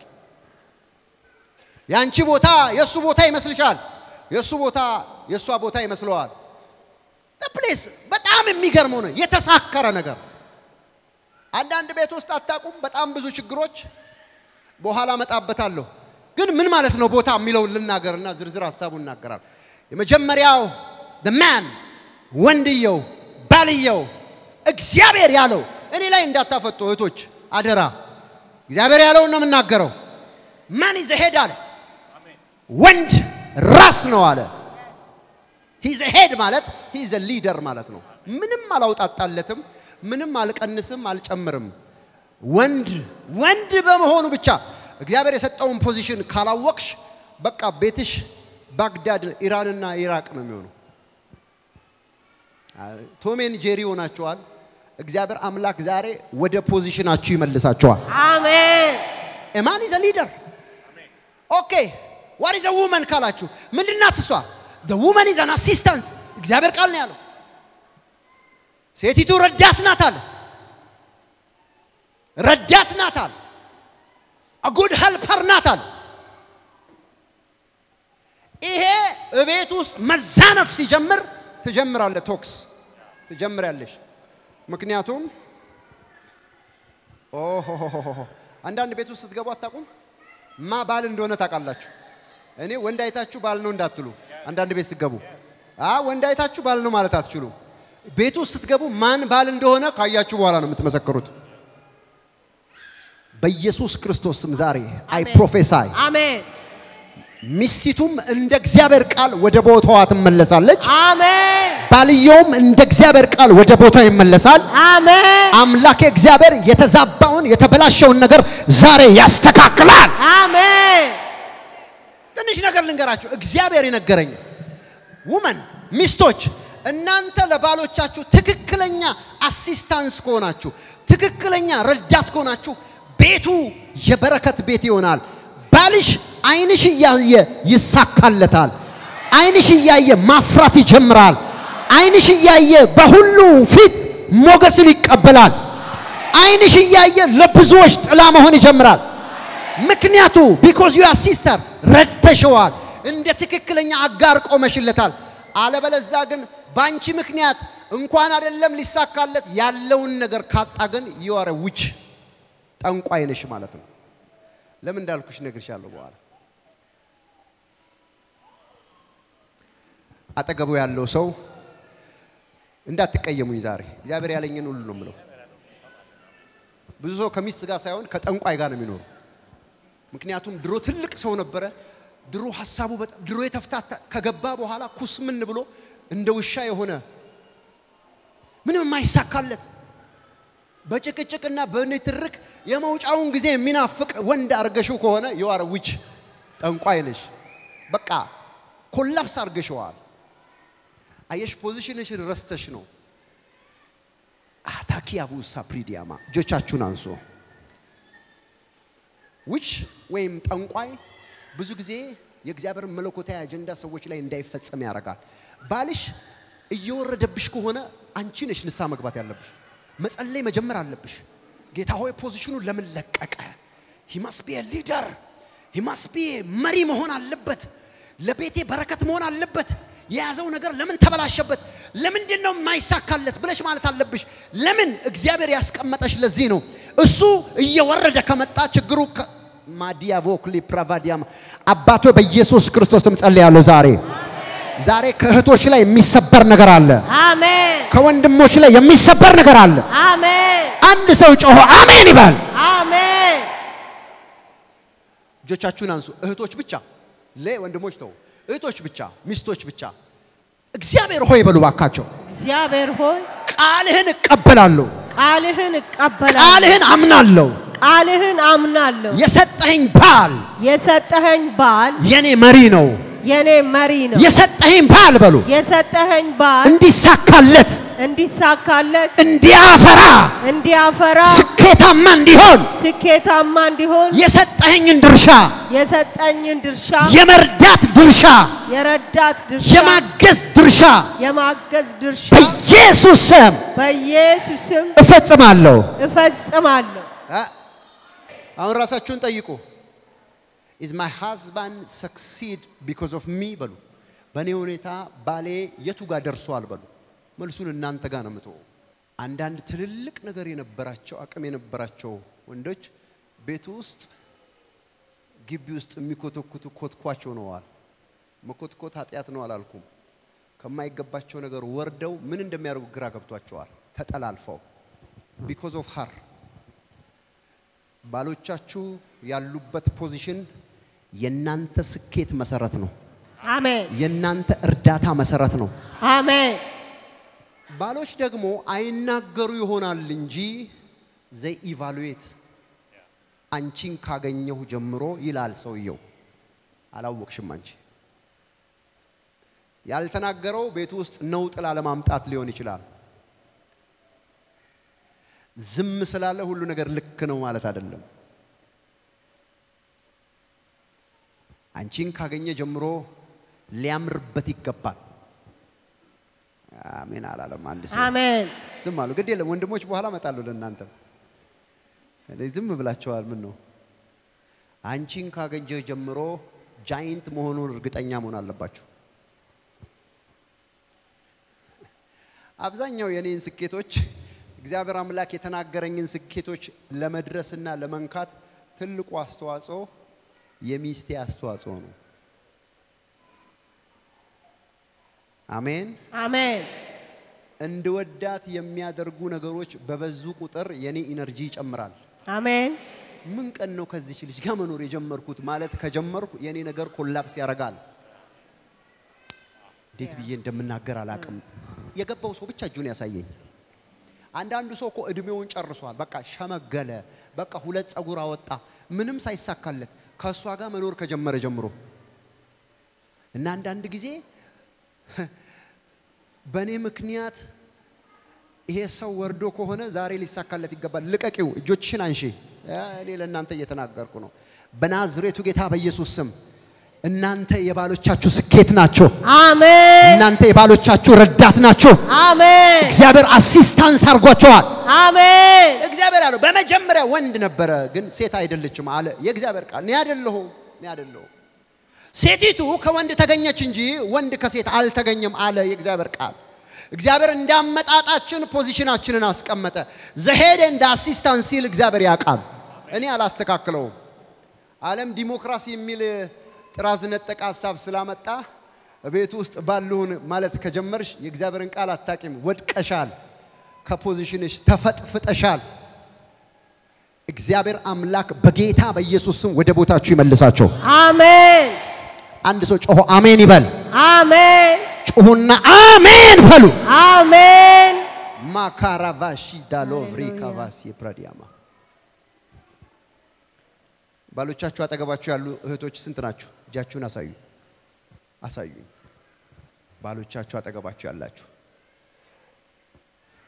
ያንቺ ቦታ የእሱ ቦታ ይመስልሻል የእሱ ቦታ የእሷ ቦታ ይመስለዋል ፕሌስ በጣም የሚገርመው ነው የተሳከረ ነገር አንዳንድ ቤት ውስጥ አታቁም በጣም ብዙ ችግሮች በኋላ መጣበታለሁ ግን ምን ማለት ነው ቦታ የሚለውን ልናገርና ዝርዝር ሀሳቡን እናገራል የመጀመሪያው ማን ወንድየው ባልየው እግዚአብሔር ያለው እኔ ላይ እንዳታፈጡ እህቶች አደራ እግዚአብሔር ያለውን ነው የምናገረው ማን ይዘ ሄድ አለ ወንድ ራስ ነው አለ ሂዘ ሄድ ማለት ሂዘ ሊደር ማለት ነው ምንም አላውጣጣለትም ምንም አልቀንስም አልጨምርም ወንድ ወንድ በመሆኑ ብቻ እግዚአብሔር የሰጠውን ፖዚሽን ካላወቅሽ በቃ ቤትሽ ባግዳድ ኢራንና ኢራቅ ነው የሚሆነው ቶሜን ጄሪ ሆናችኋል እግዚአብሔር አምላክ ዛሬ ወደ ፖዚሽናችሁ ይመልሳችኋል አሜን ኤማን ኢዘ ሊደር ኦኬ ዋት ኢዘ ውመን ካላችሁ ምንድናት እሷ ውመን ኢዘ አን አሲስታንስ እግዚአብሔር ቃል ነው ያለው ሴቲቱ ረዳት ናት አለ ረዳት ናት አለ ጉድ ሄልፐር ናት አለ ይሄ እቤት ውስጥ መዛነፍ ሲጀምር ትጀምራለ ቶክስ ትጀምራለሽ ምክንያቱም ኦሆሆሆሆ አንዳንድ ቤት ውስጥ ስትገቡ አታውቁም ማ ባል እንደሆነ ታውቃላችሁ እኔ ወንድ አይታችሁ ባል ነው እንዳትሉ አንዳንድ ቤት ስትገቡ አ ወንድ አይታችሁ ባል ነው ማለት አትችሉ ቤት ውስጥ ስትገቡ ማን ባል እንደሆነ ካያችሁ በኋላ ነው የምትመሰክሩት በኢየሱስ ክርስቶስ ስም ዛሬ አይ አሜን። ፕሮፌሳይ አሜን ሚስቲቱም እንደ እግዚአብሔር ቃል ወደ ቦታዋ ትመለሳለች አሜን ባልየውም እንደ እግዚአብሔር ቃል ወደ ቦታው ይመለሳል አሜን አምላክ እግዚአብሔር የተዛባውን የተበላሸውን ነገር ዛሬ ያስተካክላል አሜን ትንሽ ነገር ልንገራችሁ እግዚአብሔር የነገረኝ ውመን ሚስቶች እናንተ ለባሎቻችሁ ትክክለኛ አሲስታንስ ከሆናችሁ ትክክለኛ ረዳት ከሆናችሁ ቤቱ የበረከት ቤት ይሆናል ባልሽ አይንሽ እያየ ይሳካለታል አይንሽ እያየ ማፍራት ይጀምራል አይንሽ እያየ በሁሉ ፊት ሞገስን ይቀበላል አይንሽ እያየ ለብዙዎች ጥላ መሆን ይጀምራል ምክንያቱ ቢኮዝ ዩ ሲስተር ረድተሸዋል እንደ ትክክለኛ አጋር ቆመሽለታል አለበለዛ ግን በአንቺ ምክንያት እንኳን አይደለም ሊሳካለት ያለውን ነገር ካጣ ግን የዋረ ውች ጠንቋይ ነሽ ማለት ነው ለምን እንዳልኩሽ እነግርሻለሁ በኋላ አጠገቡ ያለው ሰው እንዳትቀየሙኝ ዛሬ እግዚአብሔር ያለኝን ሁሉ ነው የምለው ብዙ ሰው ከሚስት ጋር ሳይሆን ከጠንቋይ ጋር ነው የሚኖሩ ምክንያቱም ድሮ ትልቅ ሰው ነበረ ድሮ ሀሳቡ በጣም ድሮ የተፍታታ ከገባ በኋላ ኩስምን ብሎ እንደ ውሻ የሆነ ምንም የማይሳካለት በጭቅጭቅና በንትርክ የመውጫውን ጊዜ የሚናፍቅ ወንድ አርገሽው ከሆነ የዋረ ውች ጠንቋይ ነሽ በቃ ኮላፕስ አርገሽዋል አየሽ ፖዚሽንሽን ረስተሽ ነው አታኪያቡ ሳፕሪዲያማ እጆቻችሁን አንሶ ዊች ወይም ጠንቋይ ብዙ ጊዜ የእግዚአብሔርን መለኮታዊ አጀንዳ ሰዎች ላይ እንዳይፈጸም ያደርጋል። ባልሽ እየወረደብሽ ከሆነ አንቺ ነሽ ንስሐ መግባት ያለብሽ። መጸለይ መጀመር አለብሽ። ጌታ ሆይ ፖዚሽኑ ለምን ለቀቀ? ሂማስ ቢ ሊደር ሂማስ ቢ መሪ መሆን አለበት። ለቤቴ በረከት መሆን አለበት። የያዘው ነገር ለምን ተበላሸበት? ለምንድን ነው የማይሳካለት ብለሽ ማለት አለብሽ። ለምን እግዚአብሔር ያስቀመጠሽ ለዚህ ነው። እሱ እየወረደ ከመጣ ችግሩ ከ- ማዲያቮክሊ ፕራቫዲያም አባቶ በኢየሱስ ክርስቶስም ጸልያለሁ። ዛሬ ዛሬ ከእህቶች ላይ የሚሰበር ነገር አለ። አሜን ከወንድሞች ላይ የሚሰበር ነገር አለ። አሜን አንድ ሰው ጮሆ አሜን ይባል። አሜን እጆቻችሁን አንሱ። እህቶች ብቻ ለወንድሞች ተው። እህቶች ብቻ፣ ሚስቶች ብቻ እግዚአብሔር ሆይ በሉ ባካቸው። እግዚአብሔር ሆይ ቃልህን እቀበላለሁ፣ ቃልህን እቀበላለሁ ቃልህን አምናለሁ። ቃልህን አምናለሁ የሰጠኸኝ ባል የሰጠኸኝ ባል የኔ መሪ ነው። የኔ መሪ ነው የሰጠኸኝ ባል በሉ የሰጠኸኝ ባል እንዲሳካለት፣ እንዲሳካለት እንዲያፈራ፣ እንዲያፈራ ስኬታማ እንዲሆን ስኬታማ እንዲሆን የሰጠኸኝን ድርሻ የሰጠኝን ድርሻ የመርዳት ድርሻ የረዳት ድርሻ የማገዝ ድርሻ የማገዝ ድርሻ በኢየሱስ ስም በኢየሱስም እፈጽማለሁ። እፈጽማለሁ። አሁን ራሳችሁን ጠይቁ። ኢዝ ማይ ሃዝባንድ ሰክሲድ ቢኮዝ ኦፍ ሚ በሉ። በእኔ ሁኔታ ባሌ የቱ ጋር ደርሷል በሉ። መልሱን እናንተ ጋር ነው የምትወው። አንዳንድ ትልልቅ ነገር የነበራቸው አቅም የነበራቸው ወንዶች ቤት ውስጥ ግቢ ውስጥ የሚኮተኩቱ ኮትኳች ሆነዋል። መኮትኮት ኃጢአት ነው አላልኩም። ከማይገባቸው ነገር ወርደው ምን እንደሚያደርጉ ግራ ገብቷቸዋል። ተጠላልፈው ቢኮዝ ኦፍ ሀር ባሎቻችሁ ያሉበት ፖዚሽን የናንተ ስኬት መሰረት ነው። አሜን የናንተ እርዳታ መሰረት ነው። አሜን ባሎች ደግሞ አይናገሩ ይሆናል እንጂ ዘይ ኢቫሉዌት አንቺን ካገኘሁ ጀምሮ ይላል ሰውየው። አላወቅሽም አንቺ ያልተናገረው ቤት ውስጥ ነውጥ ላለማምጣት ሊሆን ይችላል። ዝም ስላለ ሁሉ ነገር ልክ ነው ማለት አይደለም። አንቺን ካገኘ ጀምሮ ሊያምርበት ይገባል። አሜን አላለም አንድ ሰው። አሜን ዝም አሉ። ግድ የለም ወንድሞች፣ በኋላ እመጣለሁ ለእናንተ። ዝም ብላችኋል። ምን ነው አንቺን ካገኘ ጀምሮ ጃይንት መሆኑን እርግጠኛ መሆን አለባችሁ። አብዛኛው የኔን ስኬቶች እግዚአብሔር አምላክ የተናገረኝን ስኬቶች ለመድረስና ለመንካት ትልቁ አስተዋጽኦ የሚስቴ አስተዋጽኦ ነው። አሜን። አሜን እንድወዳት የሚያደርጉ ነገሮች በበዙ ቁጥር የኔ ኢነርጂ ይጨምራል። አሜን ምን ቀን ነው ከዚች ልጅ ጋር መኖር የጀመርኩት ማለት ከጀመርኩ የኔ ነገር ኮላፕስ ያደርጋል። እንዴት ብዬ እንደምናገር አላቅም። የገባው ሰው ብቻ እጁን ያሳየኝ። አንዳንዱ ሰው እኮ እድሜውን ጨርሷል። በቃ ሸመገለ፣ በቃ ሁለት ጸጉር አወጣ፣ ምንም ሳይሳካለት ከእሷ ጋር መኖር ከጀመረ ጀምሮ እና አንዳንድ ጊዜ በእኔ ምክንያት ይሄ ሰው ወርዶ ከሆነ ዛሬ ሊሳካለት ይገባል። ልቀቂው፣ እጆችሽን አንሺ። እኔ ለእናንተ እየተናገርኩ ነው። በናዝሬቱ ጌታ በኢየሱስ ስም እናንተ የባሎቻችሁ ስኬት ናቸው። አሜን እናንተ የባሎቻችሁ ረዳት ናቸው። አሜን እግዚአብሔር አሲስታንስ አድርጓቸዋል። አሜን እግዚአብሔር ያለው በመጀመሪያ ወንድ ነበረ፣ ግን ሴት አይደለችም አለ የእግዚአብሔር ቃል። እኔ አይደለሁም እኔ አይደለሁም ሴቲቱ ከወንድ ተገኘች እንጂ ወንድ ከሴት አልተገኘም አለ የእግዚአብሔር ቃል። እግዚአብሔር እንዳመጣጣችን ፖዚሽናችንን አስቀመጠ። ዘሄደ እንደ አሲስታንስ ሲል እግዚአብሔር ያውቃል። እኔ አላስተካክለውም። ዓለም ዲሞክራሲ የሚል ጥራዝ ነጠቅ ሀሳብ ስላመጣ ቤት ውስጥ ባልሁን ማለት ከጀመርሽ የእግዚአብሔርን ቃል አታቂም። ወድቀሻል፣ ከፖዚሽንሽ ተፈጥፍጠሻል። እግዚአብሔር አምላክ በጌታ በኢየሱስ ስም ወደ ቦታችሁ ይመልሳቸው። አሜን አንድ ሰው ጮሆ አሜን ይበል። አሜን ጩሁና አሜን በሉ። አሜን ማካራቫሺ ዳሎቭሪ ካቫሲ ፕራዲያማ ባሎቻችሁ አጠገባችሁ ያሉ እህቶች ስንት ናችሁ? እጃችሁን አሳዩ አሳዩ። ባሎቻችሁ አጠገባችሁ ያላችሁ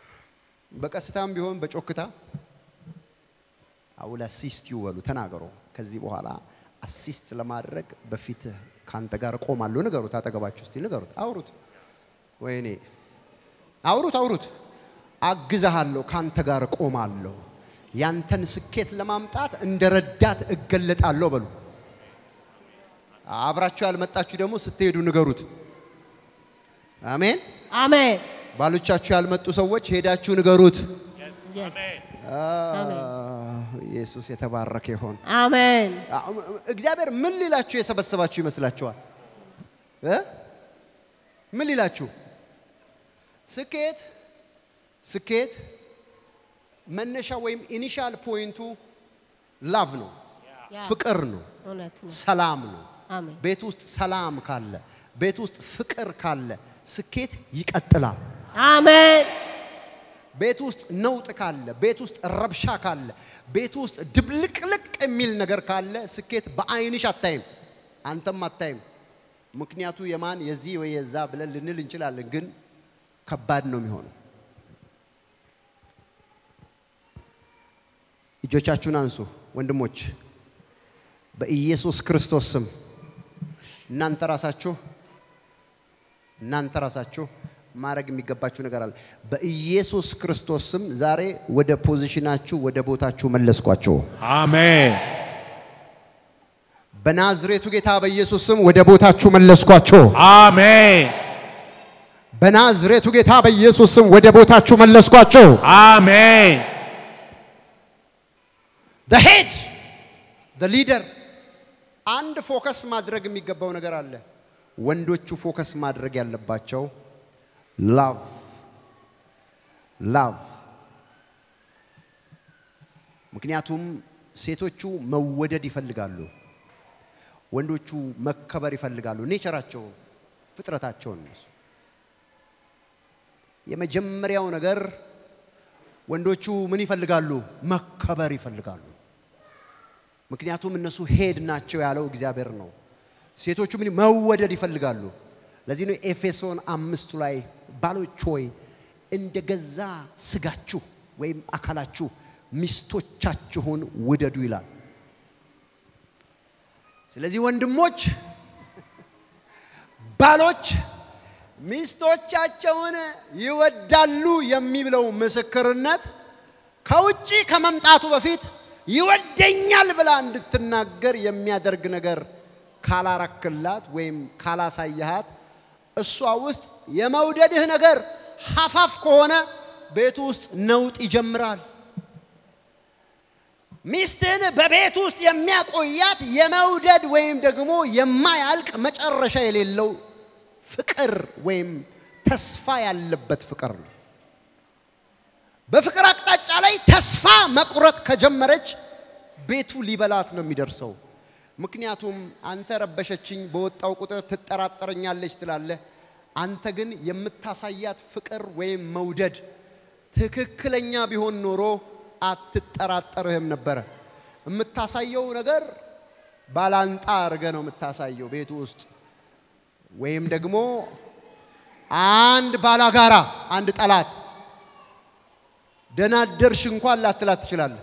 በቀስታም ቢሆን በጮክታ አውላ ሲስቲዩ በሉ ተናገሩ። ከዚህ በኋላ አሲስት ለማድረግ በፊትህ ካንተ ጋር እቆማለሁ። ንገሩት፣ አጠገባችሁ እስቲ ንገሩት፣ አውሩት። ወይኔ አውሩት፣ አውሩት። አግዛሃለሁ፣ ካንተ ጋር እቆማለሁ። ያንተን ስኬት ለማምጣት እንደ ረዳት እገለጣለሁ በሉ። አብራችሁ ያልመጣችሁ ደግሞ ስትሄዱ ንገሩት። አሜን። Amen. ባሎቻችሁ ያልመጡ ሰዎች ሄዳችሁ ንገሩት። Yes. ኢየሱስ የተባረከ ይሆን። Amen. እግዚአብሔር ምን ሊላችሁ የሰበሰባችሁ ይመስላችኋል? እ? ምን ሊላችሁ? ስኬት ስኬት መነሻ ወይም ኢኒሻል ፖይንቱ ላቭ ነው፣ Yeah. ፍቅር ነው፣ እውነት ነው። ሰላም ነው። አሜን። ቤት ውስጥ ሰላም ካለ፣ ቤት ውስጥ ፍቅር ካለ ስኬት ይቀጥላል። አሜን። ቤት ውስጥ ነውጥ ካለ፣ ቤት ውስጥ ረብሻ ካለ፣ ቤት ውስጥ ድብልቅልቅ የሚል ነገር ካለ ስኬት በአይንሽ አታይም፣ አንተም አታይም። ምክንያቱ የማን የዚህ ወይ የዛ ብለን ልንል እንችላለን፣ ግን ከባድ ነው የሚሆነው። እጆቻችሁን አንሱ ወንድሞች፣ በኢየሱስ ክርስቶስ ስም እናንተ ራሳችሁ እናንተ ራሳችሁ ማድረግ የሚገባችሁ ነገር አለ። በኢየሱስ ክርስቶስ ስም ዛሬ ወደ ፖዚሽናችሁ ወደ ቦታችሁ መለስኳችሁ። አሜን። በናዝሬቱ ጌታ በኢየሱስ ስም ወደ ቦታችሁ መለስኳችሁ። አሜን። በናዝሬቱ ጌታ በኢየሱስ ስም ወደ ቦታችሁ መለስኳችሁ። አሜን። the head the leader አንድ ፎከስ ማድረግ የሚገባው ነገር አለ። ወንዶቹ ፎከስ ማድረግ ያለባቸው ላቭ ላቭ። ምክንያቱም ሴቶቹ መወደድ ይፈልጋሉ፣ ወንዶቹ መከበር ይፈልጋሉ። ኔቸራቸው ፍጥረታቸውን እነሱ የመጀመሪያው ነገር ወንዶቹ ምን ይፈልጋሉ? መከበር ይፈልጋሉ። ምክንያቱም እነሱ ሄድ ናቸው ያለው እግዚአብሔር ነው። ሴቶቹ ምን መወደድ ይፈልጋሉ። ለዚህ ነው ኤፌሶን አምስቱ ላይ ባሎች ሆይ እንደ ገዛ ስጋችሁ ወይም አካላችሁ ሚስቶቻችሁን ውደዱ ይላል። ስለዚህ ወንድሞች ባሎች ሚስቶቻቸውን ይወዳሉ የሚለው ምስክርነት ከውጪ ከመምጣቱ በፊት ይወደኛል ብላ እንድትናገር የሚያደርግ ነገር ካላረክላት ወይም ካላሳየሃት እሷ ውስጥ የመውደድህ ነገር ሀፋፍ ከሆነ ቤቱ ውስጥ ነውጥ ይጀምራል። ሚስትህን በቤት ውስጥ የሚያቆያት የመውደድ ወይም ደግሞ የማያልቅ መጨረሻ የሌለው ፍቅር ወይም ተስፋ ያለበት ፍቅር ነው። በፍቅር አቅጣጫ ላይ ተስፋ መቁረጥ ከጀመረች ቤቱ ሊበላት ነው የሚደርሰው። ምክንያቱም አንተ ረበሸችኝ፣ በወጣው ቁጥር ትጠራጠረኛለች ትላለህ። አንተ ግን የምታሳያት ፍቅር ወይም መውደድ ትክክለኛ ቢሆን ኖሮ አትጠራጠርህም ነበረ። የምታሳየው ነገር ባላንጣ አድርገ ነው የምታሳየው ቤቱ ውስጥ ወይም ደግሞ አንድ ባላጋራ አንድ ጠላት ደናደርሽ እንኳን ላትላት ትችላለህ።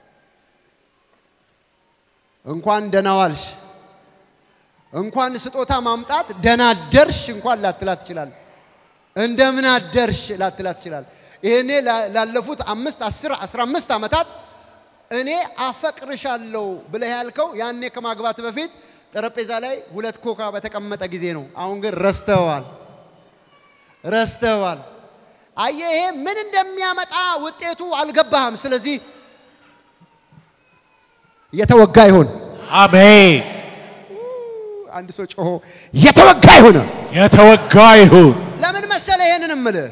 እንኳን ደህና ዋልሽ እንኳን ስጦታ ማምጣት ደናደርሽ እንኳን ላትላት ትችላለህ። እንደምን አደርሽ ላትላት ትችላለህ። ይሄኔ ላለፉት አምስት አስር አስራ አምስት ዓመታት እኔ አፈቅርሻለሁ ብለህ ያልከው ያኔ ከማግባት በፊት ጠረጴዛ ላይ ሁለት ኮካ በተቀመጠ ጊዜ ነው። አሁን ግን ረስተዋል ረስተዋል። አየህ፣ ይሄ ምን እንደሚያመጣ ውጤቱ አልገባህም። ስለዚህ የተወጋ ይሁን። አሜን። አንድ ሰው ጮሆ የተወጋ ይሁን። የተወጋ ይሁን። ለምን መሰለ ይሄንን እምልህ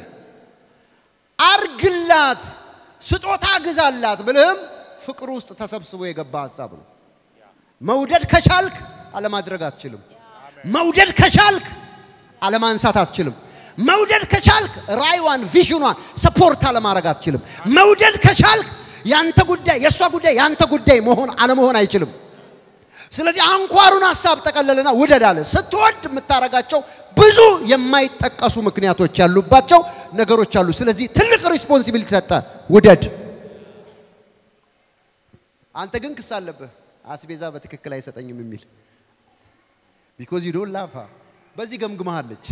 አርግላት፣ ስጦታ ግዛላት ብልህም ፍቅር ውስጥ ተሰብስቦ የገባ ሀሳብ ነው። መውደድ ከቻልክ አለማድረግ አትችልም። መውደድ ከቻልክ አለማንሳት አትችልም። መውደድ ከቻልክ ራይዋን ቪዥኗን ሰፖርት አለማድረግ አትችልም። መውደድ ከቻልክ ያንተ ጉዳይ የእሷ ጉዳይ ያንተ ጉዳይ መሆን አለመሆን አይችልም። ስለዚህ አንኳሩን ሀሳብ ጠቀለልና ውደድ አለ። ስትወድ የምታረጋቸው ብዙ የማይጠቀሱ ምክንያቶች ያሉባቸው ነገሮች አሉ። ስለዚህ ትልቅ ሪስፖንሲቢሊቲ ሰጠ፣ ውደድ። አንተ ግን ክስ አለብህ። አስቤዛ በትክክል አይሰጠኝም የሚል ቢኮዝ ዩ ዶንት ላቭ ሀር በዚህ ገምግመሃለች።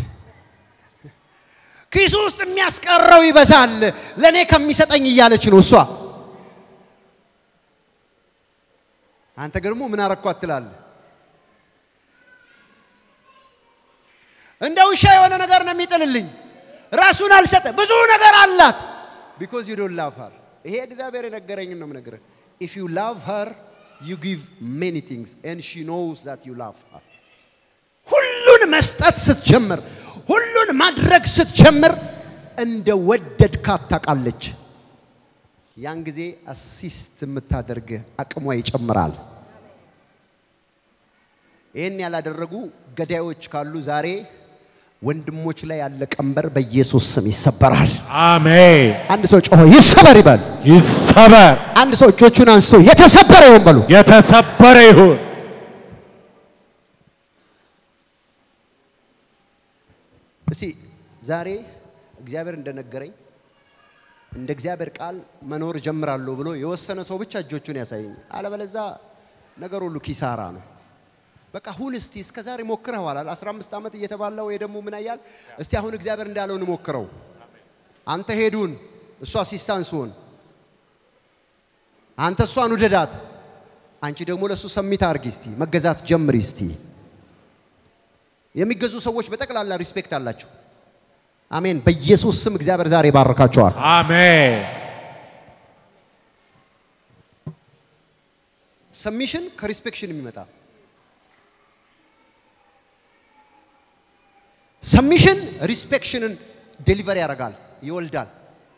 ኪሱ ውስጥ የሚያስቀረው ይበዛል ለእኔ ከሚሰጠኝ እያለች ነው እሷ። አንተ ደግሞ ምን አረኳት ትላለህ? እንደ ውሻ የሆነ ነገር ነው የሚጥልልኝ። ራሱን አልሰጠ ብዙ ነገር አላት። ቢኮዝ ዩ ዶንት ላቭ ሀር። ይሄ እግዚአብሔር የነገረኝን ነው የምነግርህ። ኢፍ ዩ ላቭ ሀር ዩ ጊቭ ሜኒ ቲንግስ ኤንድ ሺ ኖውስ ዛት ዩ ላቭ ሀር። ሁሉን መስጠት ስትጀምር፣ ሁሉን ማድረግ ስትጀምር እንደ ወደድካት ታውቃለች። ያን ጊዜ አሲስት የምታደርግ አቅሟ ይጨምራል። ይህን ያላደረጉ ገዳዮች ካሉ ዛሬ ወንድሞች ላይ ያለ ቀንበር በኢየሱስ ስም ይሰበራል። አሜን። አንድ ሰው ጮሆ ይሰበር ይበል። ይሰበር፣ አንድ ሰው እጆቹን አንስቶ የተሰበረ ይሁን በሉ። የተሰበረ ይሁን። እስቲ ዛሬ እግዚአብሔር እንደነገረኝ እንደ እግዚአብሔር ቃል መኖር ጀምራለሁ ብሎ የወሰነ ሰው ብቻ እጆቹን ያሳየኝ። አለበለዛ ነገር ሁሉ ኪሳራ ነው። በቃ ሁን እስቲ እስከ ዛሬ ሞክረዋል። 15 ዓመት እየተባለ ወይ ደግሞ ምን ያያል? እስቲ አሁን እግዚአብሔር እንዳለው እንሞክረው። አንተ ሄዱን፣ እሷ አሲስታንስ ሁን። አንተ እሷን ውደዳት፣ አንቺ ደግሞ ለእሱ ሰሚት አርጊ። እስቲ መገዛት ጀምሪ እስቲ። የሚገዙ ሰዎች በጠቅላላ ሪስፔክት አላቸው። አሜን። በኢየሱስ ስም እግዚአብሔር ዛሬ ይባርካቸዋል። አሜን። ሰሚሽን ከሪስፔክሽን የሚመጣ ሰሚሽን ሪስፔክሽንን ዴሊቨር ያደርጋል፣ ይወልዳል።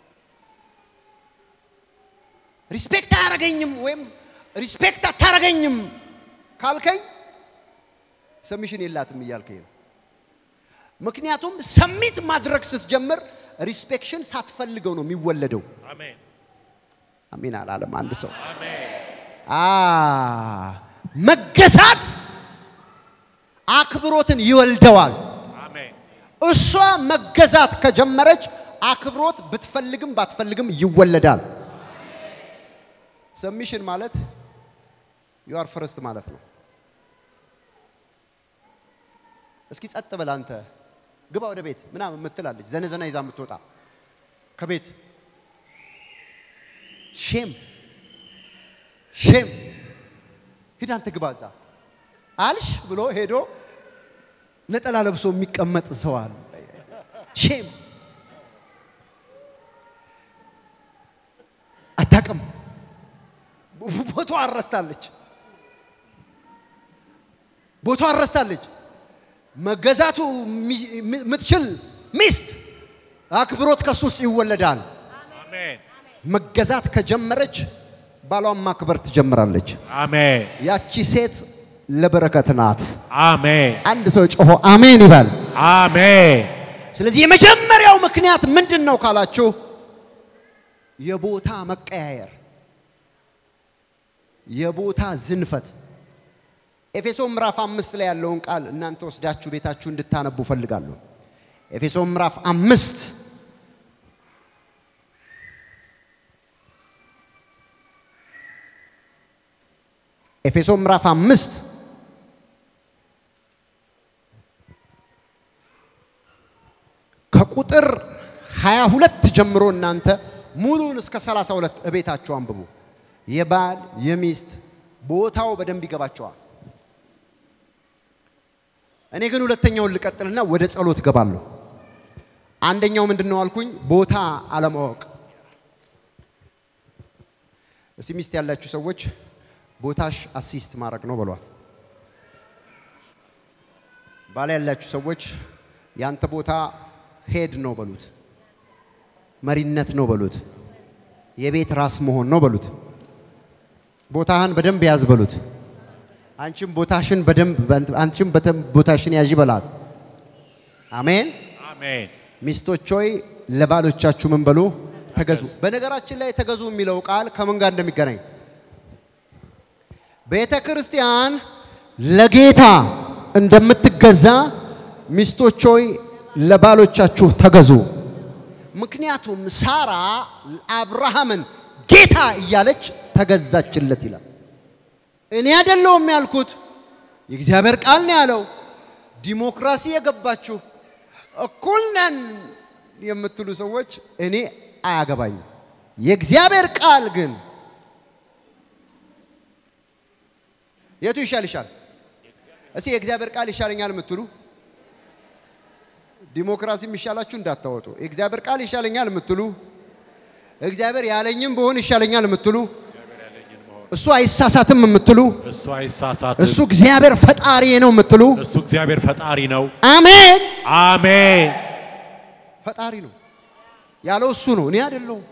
ሪስፔክት አያረገኝም ወይም ሪስፔክት አታረገኝም ካልከኝ ሰሚሽን የላትም እያልከኝ ነው። ምክንያቱም ሰሚት ማድረግ ስትጀምር ሪስፔክሽን ሳትፈልገው ነው የሚወለደው። አሜን። አሜን አላለም አንድ ሰው። አሜን። አ መገዛት አክብሮትን ይወልደዋል። አሜን። እሷ መገዛት ከጀመረች አክብሮት ብትፈልግም ባትፈልግም ይወለዳል። ሰሚሽን ማለት ዩ አር ፈርስት ማለት ነው። እስኪ ጸጥ በል አንተ ግባ ወደ ቤት ምናምን የምትላለች ዘነዘና ይዛ የምትወጣ ከቤት ሼም ሼም ሂድ አንተ ግባ እዛ አልሽ ብሎ ሄዶ ነጠላ ለብሶ የሚቀመጥ ሰው አለ። ሼም አታውቅም። ቦታዋ አረስታለች። ቦታዋ አረስታለች። መገዛቱ የምትችል ሚስት አክብሮት ከሱ ውስጥ ይወለዳል። አሜን። መገዛት ከጀመረች ባሏን ማክበር ትጀምራለች። አሜን። ያቺ ሴት ለበረከት ናት። አሜን። አንድ ሰው ጮሆ አሜን ይበል። አሜን። ስለዚህ የመጀመሪያው ምክንያት ምንድን ነው ካላችሁ የቦታ መቀያየር፣ የቦታ ዝንፈት። ኤፌሶን ምዕራፍ አምስት ላይ ያለውን ቃል እናንተ ወስዳችሁ ቤታችሁ እንድታነቡ ፈልጋለሁ። ኤፌሶን ምዕራፍ አምስት ኤፌሶን ምዕራፍ አምስት ከቁጥር 22 ጀምሮ እናንተ ሙሉን እስከ 32 እቤታችሁ አንብቡ። የባል የሚስት ቦታው በደንብ ይገባቸዋል። እኔ ግን ሁለተኛውን ልቀጥልና ወደ ጸሎት እገባለሁ። አንደኛው ምንድን ነው አልኩኝ? ቦታ አለማወቅ። እስቲ ሚስት ያላችሁ ሰዎች ቦታሽ አሲስት ማድረግ ነው በሏት። ባል ያላችሁ ሰዎች ያንተ ቦታ ሄድ ነው በሉት። መሪነት ነው በሉት። የቤት ራስ መሆን ነው በሉት። ቦታህን በደንብ ያዝ በሉት። አንቺም ቦታሽን በደንብ አንቺም በደንብ ቦታሽን ያዥ በላት። አሜን። አሜን። ሚስቶች ሆይ ለባሎቻችሁ ምን በሉ ተገዙ። በነገራችን ላይ ተገዙ የሚለው ቃል ከምን ጋር እንደሚገናኝ ቤተ ክርስቲያን ለጌታ እንደምትገዛ ሚስቶች ሆይ ለባሎቻችሁ ተገዙ። ምክንያቱም ሳራ አብርሃምን ጌታ እያለች ተገዛችለት ይላል። እኔ አይደለሁም ያልኩት፣ የእግዚአብሔር ቃል ነው ያለው። ዲሞክራሲ የገባችሁ እኩል ነን የምትሉ ሰዎች እኔ አያገባኝም። የእግዚአብሔር ቃል ግን የቱ ይሻል ይሻል? እስቲ የእግዚአብሔር ቃል ይሻለኛል የምትሉ ዲሞክራሲ የሚሻላችሁ እንዳታወጡ። የእግዚአብሔር ቃል ይሻለኛል የምትሉ እግዚአብሔር ያለኝም በሆን ይሻለኛል የምትሉ እሱ አይሳሳትም የምትሉ እሱ አይሳሳትም። እሱ እግዚአብሔር ፈጣሪ ነው የምትሉ እሱ እግዚአብሔር ፈጣሪ ነው። አሜን። አሜን። ፈጣሪ ነው ያለው እሱ ነው፣ እኔ አይደለሁም።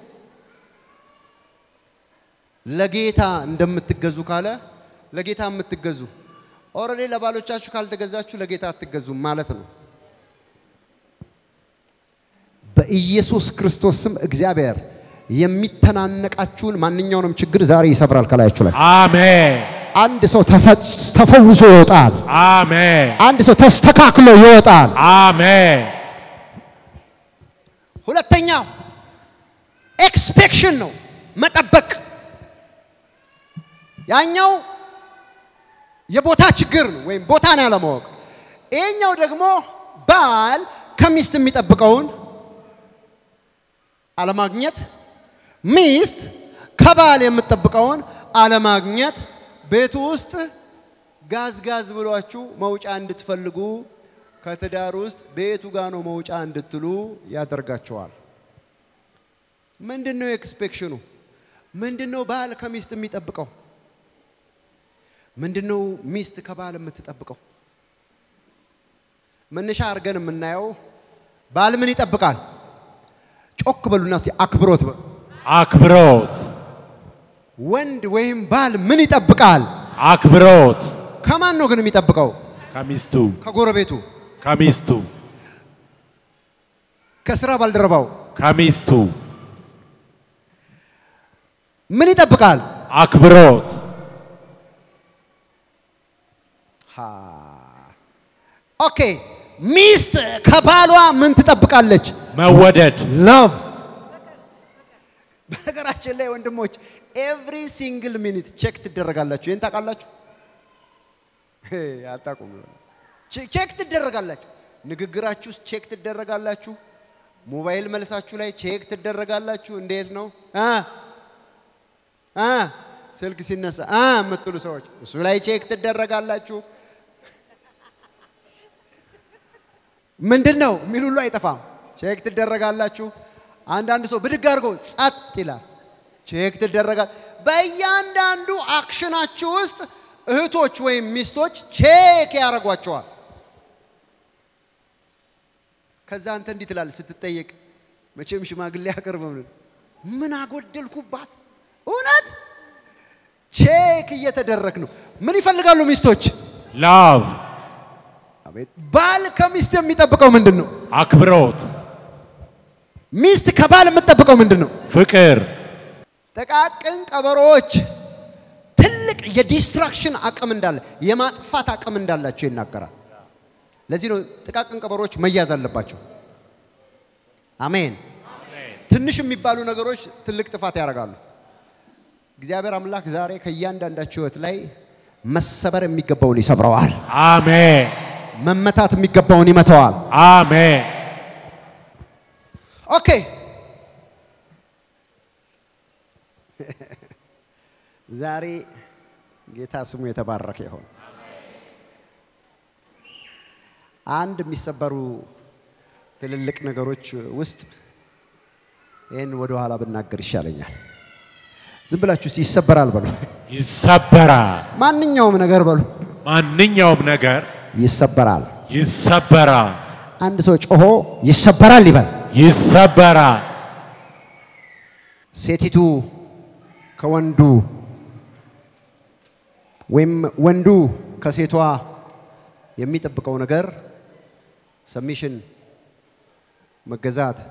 ለጌታ እንደምትገዙ ካለ ለጌታ የምትገዙ ኦልሬዲ ለባሎቻችሁ ካልተገዛችሁ ለጌታ አትገዙም ማለት ነው። በኢየሱስ ክርስቶስ ስም እግዚአብሔር የሚተናነቃችሁን ማንኛውንም ችግር ዛሬ ይሰብራል ከላያችሁ ላይ። አሜን። አንድ ሰው ተፈጽ- ተፈውሶ ይወጣል። አሜን። አንድ ሰው ተስተካክሎ ይወጣል። አሜን። ሁለተኛው ኤክስፔክሽን ነው፣ መጠበቅ። ያኛው የቦታ ችግር ነው ወይም ቦታን ያለማወቅ። ይሄኛው ደግሞ ባል ከሚስት የሚጠብቀውን አለማግኘት፣ ሚስት ከባል የምትጠብቀውን አለማግኘት ቤቱ ውስጥ ጋዝ ጋዝ ብሏችሁ መውጫ እንድትፈልጉ ከትዳር ውስጥ ቤቱ ጋር ነው መውጫ እንድትሉ ያደርጋቸዋል። ምንድን ነው ኤክስፔክሽኑ? ምንድን ነው ባል ከሚስት የሚጠብቀው? ምንድን ነው ሚስት ከባል የምትጠብቀው? መነሻ አድርገን የምናየው ባል ምን ይጠብቃል? ጮክ በሉና እስቲ አክብሮት በሉ። አክብሮት ወንድ ወይም ባል ምን ይጠብቃል? አክብሮት ከማን ነው ግን የሚጠብቀው? ከሚስቱ ከጎረቤቱ፣ ከሚስቱ ከስራ ባልደረባው ከሚስቱ ምን ይጠብቃል? አክብሮት ሃ ኦኬ። ሚስት ከባሏ ምን ትጠብቃለች? መወደድ ላቭ። በነገራችን ላይ ወንድሞች ኤቭሪ ሲንግል ሚኒት ቼክ ትደረጋላችሁ። ይህን ታውቃላችሁ? ሄ፣ አታውቁም። ቼ- ቼክ ትደረጋላችሁ። ንግግራችሁ ውስጥ ቼክ ትደረጋላችሁ። ሞባይል መልሳችሁ ላይ ቼክ ትደረጋላችሁ። እንዴት ነው አ አ ስልክ ሲነሳ አ የምትሉ ሰዎች እሱ ላይ ቼክ ትደረጋላችሁ። ምንድን ነው የሚል ሁሉ አይጠፋም። ቼክ ትደረጋላችሁ። አንዳንድ ሰው ብድግ አድርጎ ጸጥ ይላል። ቼክ ትደረጋል። በእያንዳንዱ አክሽናችሁ ውስጥ እህቶች ወይም ሚስቶች ቼክ ያደርጓቸዋል። ከዛ አንተ እንዲህ ትላለህ ስትጠየቅ፣ መቼም ሽማግሌ አቅርብም ምን አጎደልኩባት? እውነት ቼክ እየተደረግ ነው። ምን ይፈልጋሉ ሚስቶች? ላቭ አቤት ባል ከሚስት የሚጠብቀው ምንድን ነው? አክብሮት ሚስት ከባል የምትጠብቀው ምንድን ነው? ፍቅር ጥቃቅን ቀበሮዎች ትልቅ የዲስትራክሽን አቅም እንዳለ የማጥፋት አቅም እንዳላቸው ይናገራል። ለዚህ ነው ጥቃቅን ቀበሮዎች መያዝ አለባቸው። አሜን። ትንሽ የሚባሉ ነገሮች ትልቅ ጥፋት ያደርጋሉ። እግዚአብሔር አምላክ ዛሬ ከእያንዳንዳቸው ሕይወት ላይ መሰበር የሚገባውን ይሰብረዋል። አሜን መመታት የሚገባውን ይመተዋል። አሜን ኦኬ ዛሬ ጌታ ስሙ የተባረከ ይሆን። አንድ የሚሰበሩ ትልልቅ ነገሮች ውስጥ ይህን ወደ ኋላ ብናገር ይሻለኛል። ዝም ብላችሁ እስቲ ይሰበራል በሉ። ይሰበራል ማንኛውም ነገር በሉ ማንኛውም ነገር ይሰበራል። ይሰበራል አንድ ሰው ጮሆ ይሰበራል ይበል። ይሰበራል ሴቲቱ ከወንዱ ወይም ወንዱ ከሴቷ የሚጠብቀው ነገር ሰሚሽን መገዛት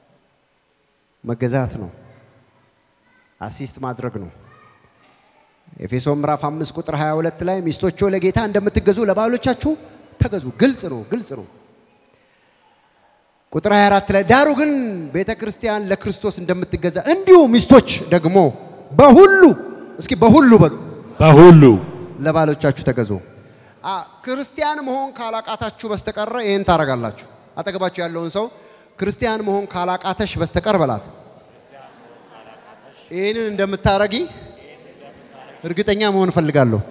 መገዛት ነው። አሲስት ማድረግ ነው። ኤፌሶን ምዕራፍ 5 ቁጥር 22 ላይ ሚስቶቹ ለጌታ እንደምትገዙ ለባሎቻችሁ ተገዙ። ግልጽ ነው፣ ግልጽ ነው። ቁጥር 24 ላይ ዳሩ ግን ቤተ ክርስቲያን ለክርስቶስ እንደምትገዛ እንዲሁ ሚስቶች ደግሞ በሁሉ እስኪ በሁሉ በሉ በሁሉ ለባሎቻችሁ ተገዙ። አ ክርስቲያን መሆን ካላቃታችሁ በስተቀረ ይህን ታረጋላችሁ። አጠገባችሁ ያለውን ሰው ክርስቲያን መሆን ካላቃተሽ በስተቀር በላት። ይህንን እንደምታረጊ እርግጠኛ መሆን እፈልጋለሁ።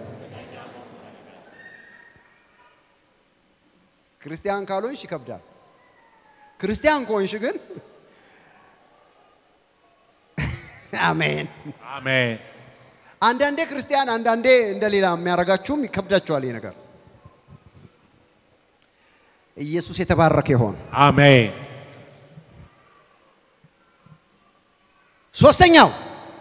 ክርስቲያን ካልሆንሽ ይከብዳል። ክርስቲያን ከሆንሽ ግን አሜን። አሜን። አንዳንዴ ክርስቲያን አንዳንዴ እንደሌላ የሚያደርጋችሁም ይከብዳችኋል። ይህ ነገር ኢየሱስ የተባረከ ይሆን። አሜን። ሶስተኛው